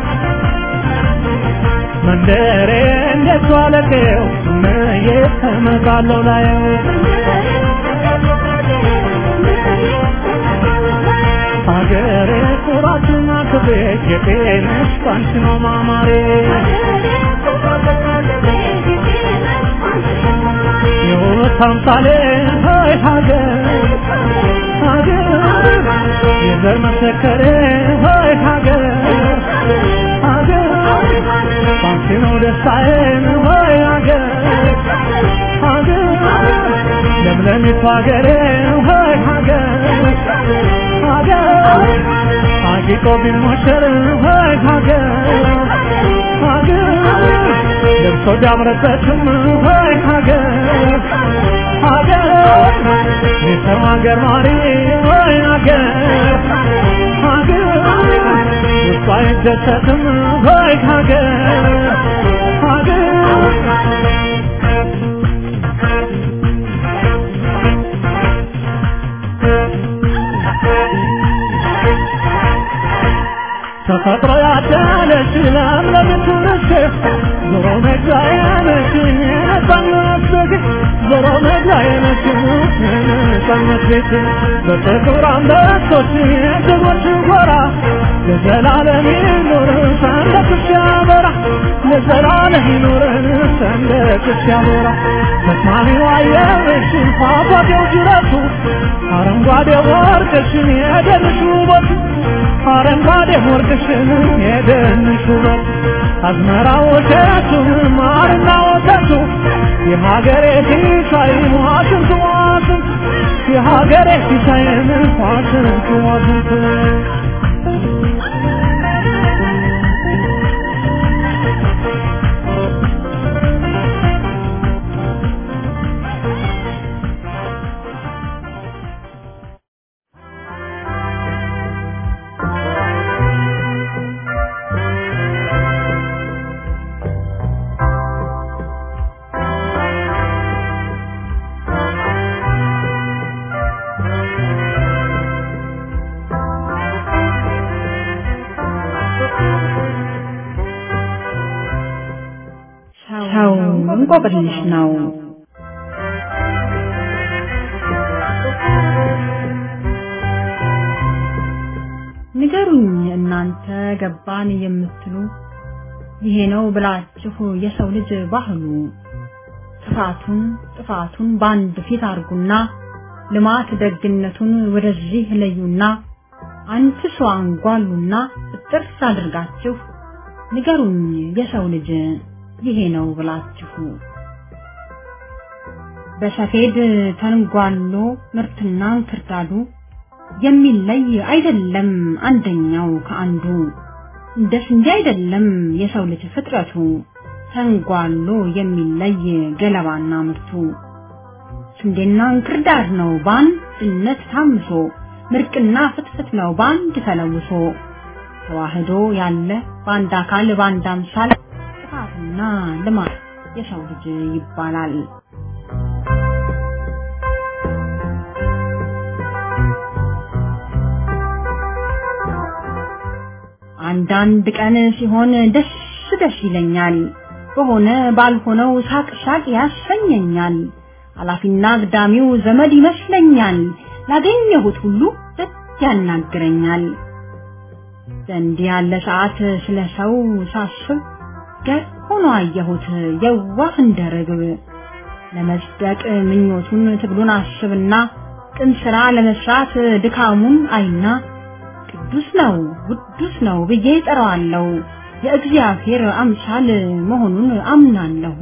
መንደሬ እንዴት ዋለቀው መዬ እመጣለሁ ላየው ሀገሬ ኩራትና ክብሬ የጤነሽ ባንቺ ነው ማማሬ የውበት አምሳሌ ሆይ ሀገር ሀገር የዘር መሰከሬ ሆይ ሀገር ሀገር ባንቺ ነው ደስታዬን ሆይ ሀገር ሀገር ለምለሚቱ ሀገሬ ሆይ ሀገር ሀገር አጊጦ ቢሞሸር ሆይ ሀገር ሀገር ለብሶ ቢያምርበትም ሆይ ሀገር ሀገር የሰው ሀገር ማሪ ሆይ ሀገር ሀገር ውስጧ አይደሰትም ሆይ ሀገር ሀገር ተፈጥሮ ያዳለች ለምለምቱ ነች ዞሮ መግቢያዬ ነች የነጻነት ቤት ዞሮ መግቢያዬ ነች የነጻነት ቤት በጥቁር አንበሶች የጀግኖች ጎራ ለዘላለም ይኑር ሰንደቅሽ ያበራ ለዘላለም ይኑር ሰንደቅሽ ያበራ ተስማሚው አየርሽ ፏፏቴው ጅረቱ አረንጓዴው ወርቅሽን የደንሽ ውበቱ አረንጓዴ ወርቅሽን የደንሽ ውበት አዝመራው እሸቱን ማርና ወተቱ የሀገሬ ሲሳይ ዋሽንቱ ዋሽንቱ የሀገሬ ሲሳይን ዋሽንቱ ዋሽንቱ እንቆቅልሽ ነው። ንገሩኝ እናንተ ገባን የምትሉ ይሄ ነው ብላችሁ የሰው ልጅ ባህሉ ክፋቱን ጥፋቱን በአንድ ፊት አርጉና ልማት ደግነቱን ወደዚህ ለዩና አንድ ሰው አንጓሉና ጥርስ አድርጋችሁ ንገሩኝ የሰው ልጅ ይሄ ነው ብላችሁ በሰፌድ ተንጓሎ ምርትና እንክርዳዱ የሚለይ አይደለም አንደኛው ከአንዱ እንደ ስንዴ አይደለም የሰው ልጅ ፍጥረቱ ተንጓሎ የሚለይ ገለባና ምርቱ ስንዴና እንክርዳድ ነው በአንድነት ታምሶ ምርቅና ፍትፍት ነው በአንድ ተለውሶ ተዋህዶ ያለ በአንድ አካል በአንድ አምሳል ጥፋትና ልማት የሰው ልጅ ይባላል። አንዳንድ ቀን ሲሆን ደስ ደስ ይለኛል፣ በሆነ ባልሆነው ሳቅ ሳቅ ያሰኘኛል። ኃላፊና አግዳሚው ዘመድ ይመስለኛል፣ ላገኘሁት ሁሉ ደስ ያናግረኛል። በእንዲህ ያለ ሰዓት ስለ ሰው ሳስብ ገር ሆኖ አየሁት የዋህ እንደ ርግብ ለመጽደቅ ምኞቱን ትግሉን አስብና ቅን ስራ ለመስራት ድካሙን አይና ቅዱስ ነው ውዱስ ነው ብዬ ጠራዋለሁ። የእግዚአብሔር አምሳል መሆኑን አምናለሁ።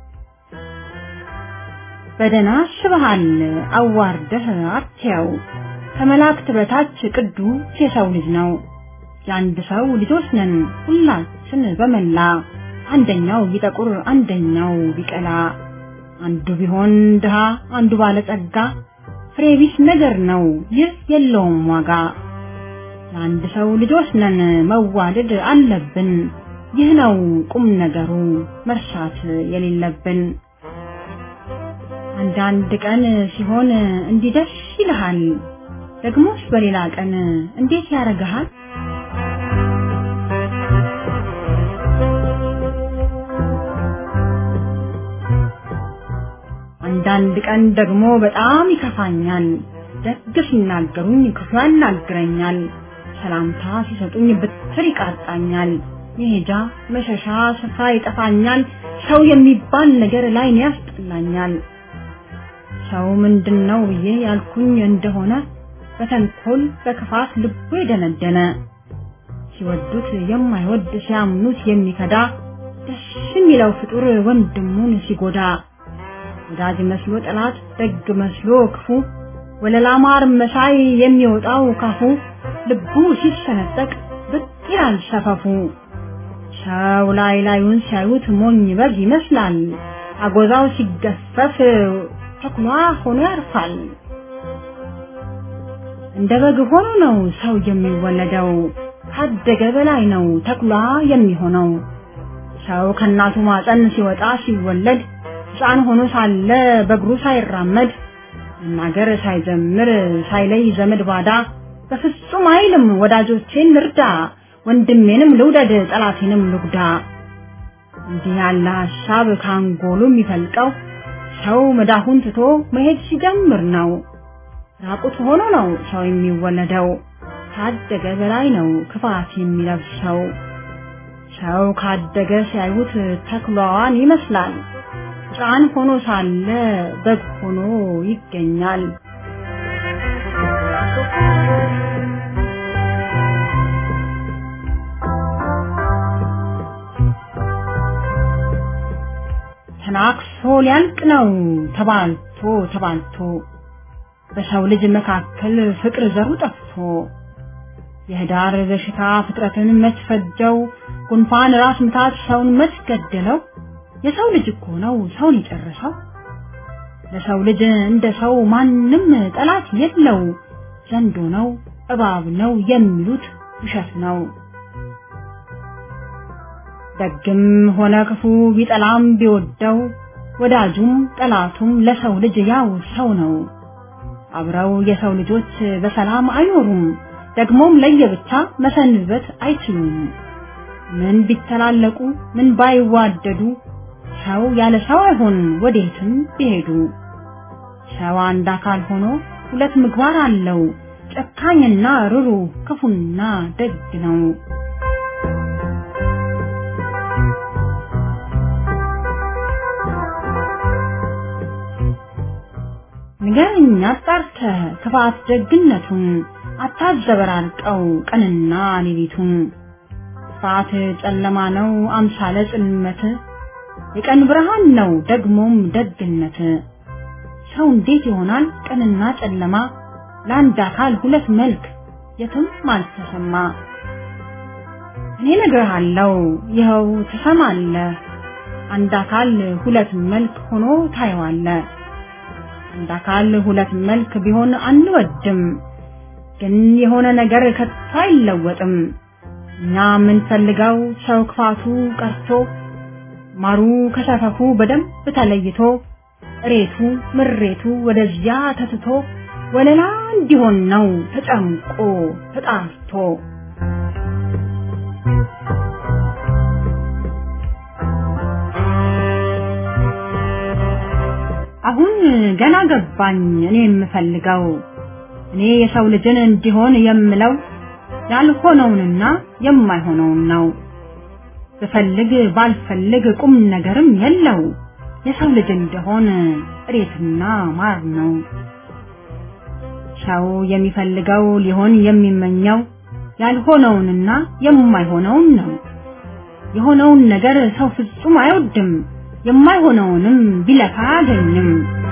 በደና አስበሃል አዋርደህ አትያው ከመላእክት በታች ቅዱስ የሰው ልጅ ነው። የአንድ ሰው ልጆች ነን ሁላችን በመላ አንደኛው ቢጠቁር አንደኛው ቢቀላ አንዱ ቢሆን ድሃ አንዱ ባለጸጋ ፍሬ ቢስ ነገር ነው ይህ የለውም ዋጋ። የአንድ ሰው ልጆች ነን መዋደድ አለብን። ይህ ነው ቁም ነገሩ መርሳት የሌለብን። አንዳንድ ቀን ሲሆን እንዲህ ደስ ይልሃል፣ ደግሞስ በሌላ ቀን እንዴት ያደርግሃል? አንዳንድ ቀን ደግሞ በጣም ይከፋኛል። ደግ ሲናገሩኝ ክፉ ያናግረኛል። ሰላምታ ሲሰጡኝ ብትር ይቃጣኛል። መሄጃ መሸሻ ስፍራ ይጠፋኛል። ሰው የሚባል ነገር ላይ ያስጠላኛል። ሰው ምንድን ነው ብዬ ያልኩኝ እንደሆነ በተንኮል በክፋት ልቡ የደነደነ ሲወዱት የማይወድ ሲያምኑት የሚከዳ ደስ የሚለው ፍጡር ወንድሙን ሲጎዳ ወዳጅ መስሎ ጠላት ደግ መስሎ ክፉ ወለላ ማር መሳይ የሚወጣው ካፉ ልቡ ሲሰነጠቅ ብቅ ይላል ሰፈፉ። ሰው ላይ ላዩን ሲያዩት ሞኝ በግ ይመስላል። አጎዛው ሲገፈፍ ተኩላ ሆኖ ያርፋል። እንደ በግ ሆኖ ነው ሰው የሚወለደው። ካደገ በላይ ነው ተኩላ የሚሆነው። ሰው ከእናቱ ማፀን ሲወጣ ሲወለድ ሕፃን ሆኖ ሳለ በእግሩ ሳይራመድ መናገር ሳይጀምር ሳይለይ ዘመድ ባዳ በፍጹም አይልም ወዳጆቼን ልርዳ፣ ወንድሜንም ልውደድ፣ ጠላቴንም ልጉዳ። እንዲህ ያለ ሀሳብ ካንጎሉ የሚፈልቀው ሰው መዳፉን ትቶ መሄድ ሲጀምር ነው። ራቁት ሆኖ ነው ሰው የሚወለደው። ካደገ በላይ ነው ክፋት የሚለብሰው። ሰው ካደገ ሲያዩት ተኩላዋን ይመስላል። ሕፃን ሆኖ ሳለ በግ ሆኖ ይገኛል። ተናክሶ ሊያልቅ ነው ተባልቶ ተባልቶ በሰው ልጅ መካከል ፍቅር ዘሩ ጠፍቶ የህዳር በሽታ ፍጥረትን መች ፈጀው ጉንፋን ራስ ምታት ሰውን መች ገደለው የሰው ልጅ እኮ ነው ሰውን የጨረሰው ለሰው ልጅ እንደ ሰው ማንም ጠላት የለው ዘንዶ ነው እባብ ነው የሚሉት ውሸት ነው ደግም ሆነ ክፉ ቢጠላም ቢወደው ወዳጁም ጠላቱም ለሰው ልጅ ያው ሰው ነው አብረው የሰው ልጆች በሰላም አይኖሩም ደግሞም ለየብቻ መሰንበት አይችሉም ምን ቢተላለቁ ምን ባይዋደዱ ሰው ያለ ሰው አይሆን ወዴትም ቢሄዱ ሰው አንድ አካል ሆኖ ሁለት ምግባር አለው ጨካኝና ርሩ ክፉና ደግ ነው ንገረኝ አጣርተህ ክፋት ደግነቱን አታዘበራርቀው ቀንና ሌሊቱን ክፋት ጨለማ ነው አምሳለ ጽልመት የቀን ብርሃን ነው ደግሞም ደግነት ሰው እንዴት ይሆናል ቀንና ጨለማ ለአንድ አካል ሁለት መልክ የትም አልተሰማ እኔ እነግርሃለሁ ይኸው ትሰማለህ አንድ አካል ሁለት መልክ ሆኖ ታየዋለህ አንድ አካል ሁለት መልክ ቢሆን አንወድም ግን የሆነ ነገር ከቶ አይለወጥም እኛ የምንፈልገው ሰው ክፋቱ ቀርቶ ማሩ ከሰፈፉ በደንብ ተለይቶ እሬቱ ምሬቱ ወደዚያ ተትቶ ወለላ እንዲሆን ነው ተጨምቆ ተጣርቶ አሁን ገና ገባኝ እኔ የምፈልገው እኔ የሰው ልጅን እንዲሆን የምለው ያልሆነውንና የማይሆነውን ነው ብፈልግ ባልፈልግ ቁም ነገርም የለው የሰው ልጅ እንደሆን እሬትና ማር ነው ሰው የሚፈልገው ሊሆን የሚመኘው ያልሆነውንና የማይሆነውን ነው የሆነውን ነገር ሰው ፍጹም አይወድም የማይሆነውንም ቢለፋ አያገኝም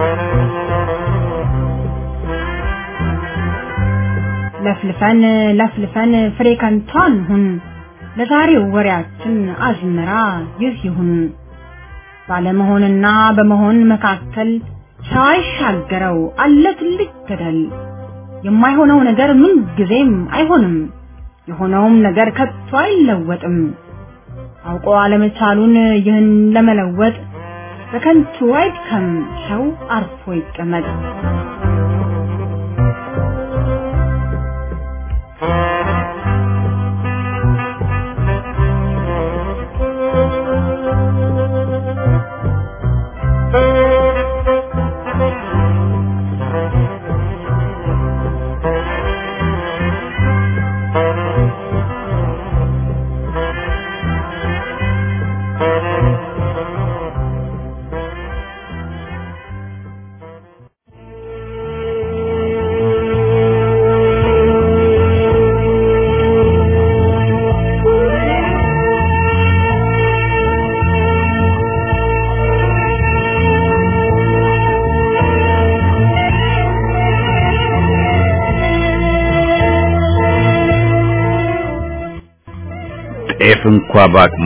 ለፍልፈን ለፍልፈን ፍሬ ከንቱ አንሁን ለዛሬው ወሬያችን አዝመራ ይህ ይሁን ባለመሆንና በመሆን መካከል ሰው አይሻገረው አለ ትልቅ ገደል የማይሆነው ነገር ምን ጊዜም አይሆንም የሆነውም ነገር ከቶ አይለወጥም አውቆ አለመቻሉን ይህን ለመለወጥ በከንቱ አይድከም ሰው አርፎ ይቀመጥ ጤፍ እንኳ ባቅሟ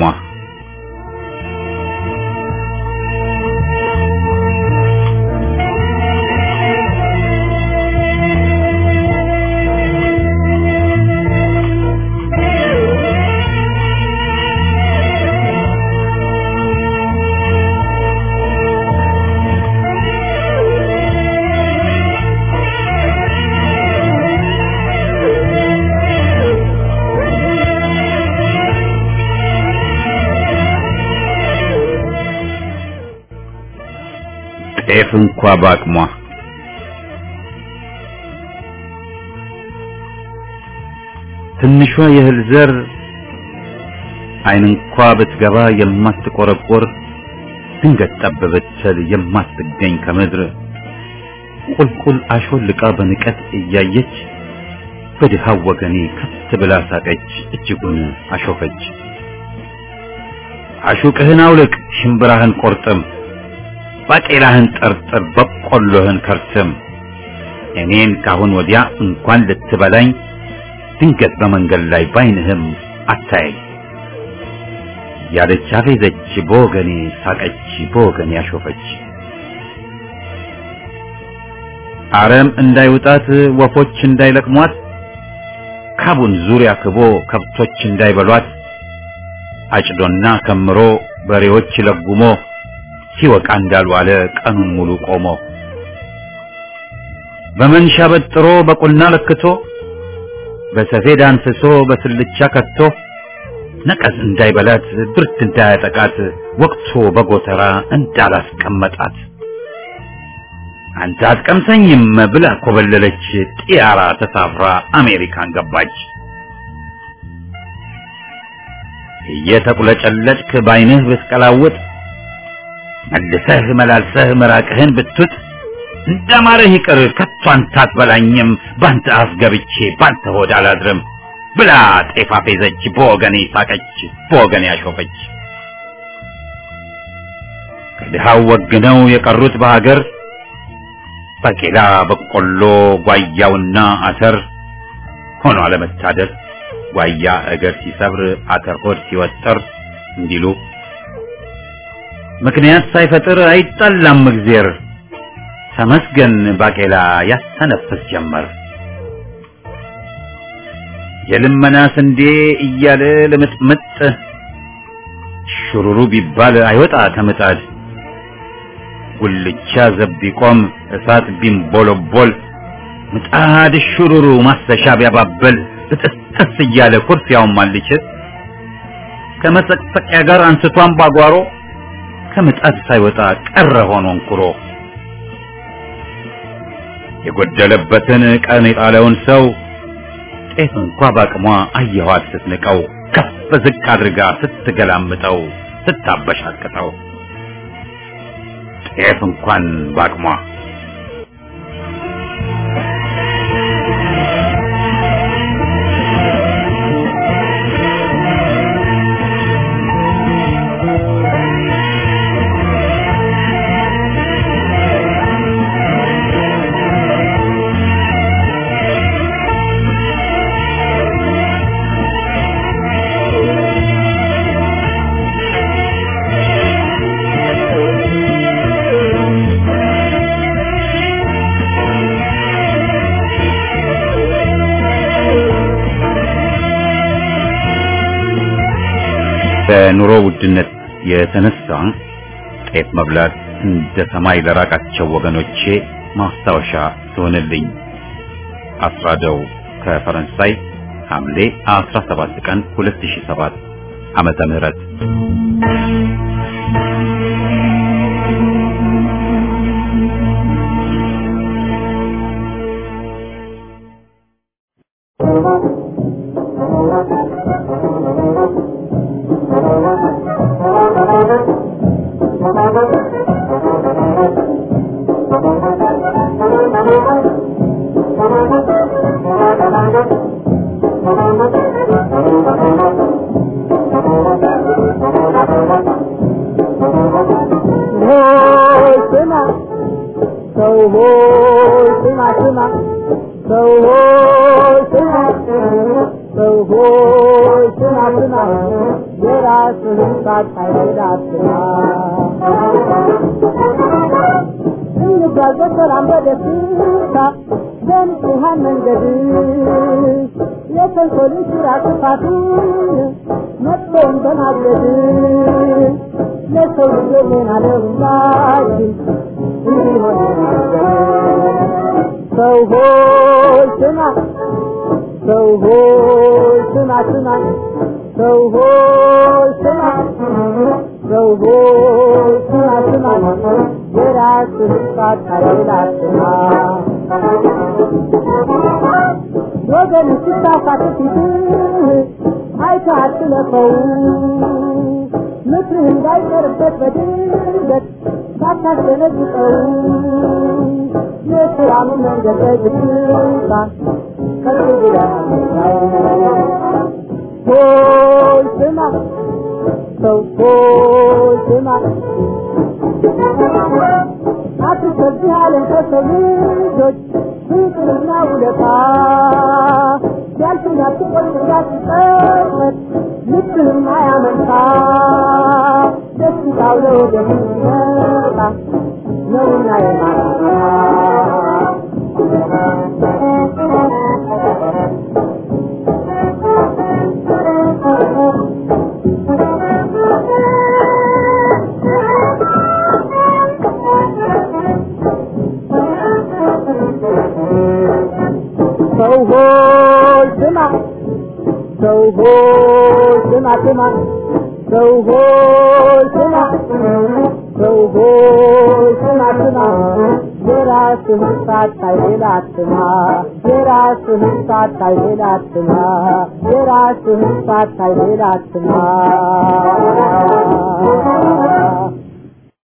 ጤፍ እንኳ ባቅሟ ትንሿ የእህል ዘር አይን እንኳ ብትገባ የማትቆረቆር ድንገት ጠብ ብትል የማትገኝ ከምድር ቁልቁል አሾልቃ በንቀት እያየች በድሃው ወገኔ ከፍ ብላ ሳቀች፣ እጅጉን አሾፈች። አሹቅህን አውልቅ፣ ሽምብራህን ቆርጥም፣ ባቄላህን ጠርጥር፣ በቆሎህን ከርትም። እኔን ካሁን ወዲያ እንኳን ልትበላኝ ድንገት በመንገድ ላይ ባይንህም አታየኝ ያለች አፌዘች፣ በወገኔ ሳቀች፣ በወገኔ አሾፈች። አረም እንዳይውጣት ወፎች እንዳይለቅሟት ካቡን ዙሪያ ክቦ ከብቶች እንዳይበሏት አጭዶና ከምሮ በሬዎች ለጉሞ ሲወቃ እንዳልዋለ ቀኑን ሙሉ ቆሞ በመንሻ በጥሮ በቁና ለክቶ በሰፌድ አንስሶ በስልቻ ከቶ ነቀዝ እንዳይበላት ብርድ እንዳያጠቃት ወቅቶ በጎተራ እንዳላስቀመጣት አንተ አትቀምሰኝም ብላ ኮበለለች። ጢያራ ተሳፍራ አሜሪካን ገባች። እየተቁለጨለጭክ ባይንህ ብትቀላውጥ መልሰህ መላልሰህ ምራቅህን ብትውጥ እንደማረህ ይቅር ከቶ አንተ አትበላኝም ባንተ አፍ ገብቼ ባንተ ሆድ አላድርም ብላ ጤፍ አፌዘች፣ በወገኔ ሳቀች፣ በወገኔ አሾፈች። ከድሃው ወግነው የቀሩት በሀገር ባቄላ፣ በቆሎ፣ ጓያውና አተር ሆኖ አለመታደር ጓያ እግር ሲሰብር አተር ሆድ ሲወጠር እንዲሉ ምክንያት ሳይፈጥር አይጣላም እግዜር ተመስገን ባቄላ ያስተነፍስ ጀመር። የልመና ስንዴ እያለ ልምጥምጥ ሹሩሩ ቢባል አይወጣ ከምጣድ ጉልቻ ዘብ ቢቆም እሳት ቢንቦለቦል ምጣድ ሹሩሩ ማሰሻ ቢያባበል ብጥስጥስ እያለ ኩርፊያውን ማልችት ከመሰቅሰቂያ ጋር አንስቷን ባጓሮ ከምጣድ ሳይወጣ ቀረ ሆኖ እንኩሮ የጎደለበትን ቀን የጣለውን ሰው ጤፍ እንኳ ባቅሟ አየኋት ስትንቀው ከፍ ዝቅ አድርጋ ስትገላምጠው ስታበሻቅጠው ጤፍ እንኳን ባቅሟ በኑሮ ውድነት የተነሳ ጤፍ መብላት እንደ ሰማይ ለራቃቸው ወገኖቼ ማስታወሻ ትሆንልኝ። አስራደው ከፈረንሳይ ሐምሌ 17 ቀን 2007 ዓመተ ምህረት ሆይ ስማ ሰው ሆይ ስማ ስማ ሰው ሆይ ስማ ሰው ሆይ ስማ ስማ የራስህን ሳታይል አትማ እንጓዝ በሰላም በደስታ በንጹሐን መንገድ የተንኮልን ስራ ክፋቱን መጥፎን በማገድ ለሰው ልጆች ምን አለሁላችን እንዲሆን ሰው ሆይ ስማ ሰው ሆይ ስማ ስማ ሰው ሆይ ስማ ሰው ሆይ ስማ ስማ የራስህን ሳታይል አትማ ወገን ሲሳሳት ፊትህ አይተህ አትለፈው ምክርህ እንዳይቀርበት በድንገት ሳታስደነግጠው የሰላም መንገድ በግታ ከፍ ብለህ ሆይ ስማ ሰው ሆይ ስማ አትሰብህ አለን ከሰው ልጆች ፍቅርና ውለታ ሲያልፍና ትቆይ እንዳትጸጸት ልብህም አያመንታ ደስታው ለወገን ሲመጣ ነውና የማታ ሰው ሆይ ስማ ሰው ሆይ ስማ ስማ ሰው ሆይ ስማ ሰው ሆይ ስማ ስማ የራስህን ሳታይ ሌላ አትማ የራስህን ሳታይ ሌላ አትማ የራስህን ሳታይ ሌላ አትማ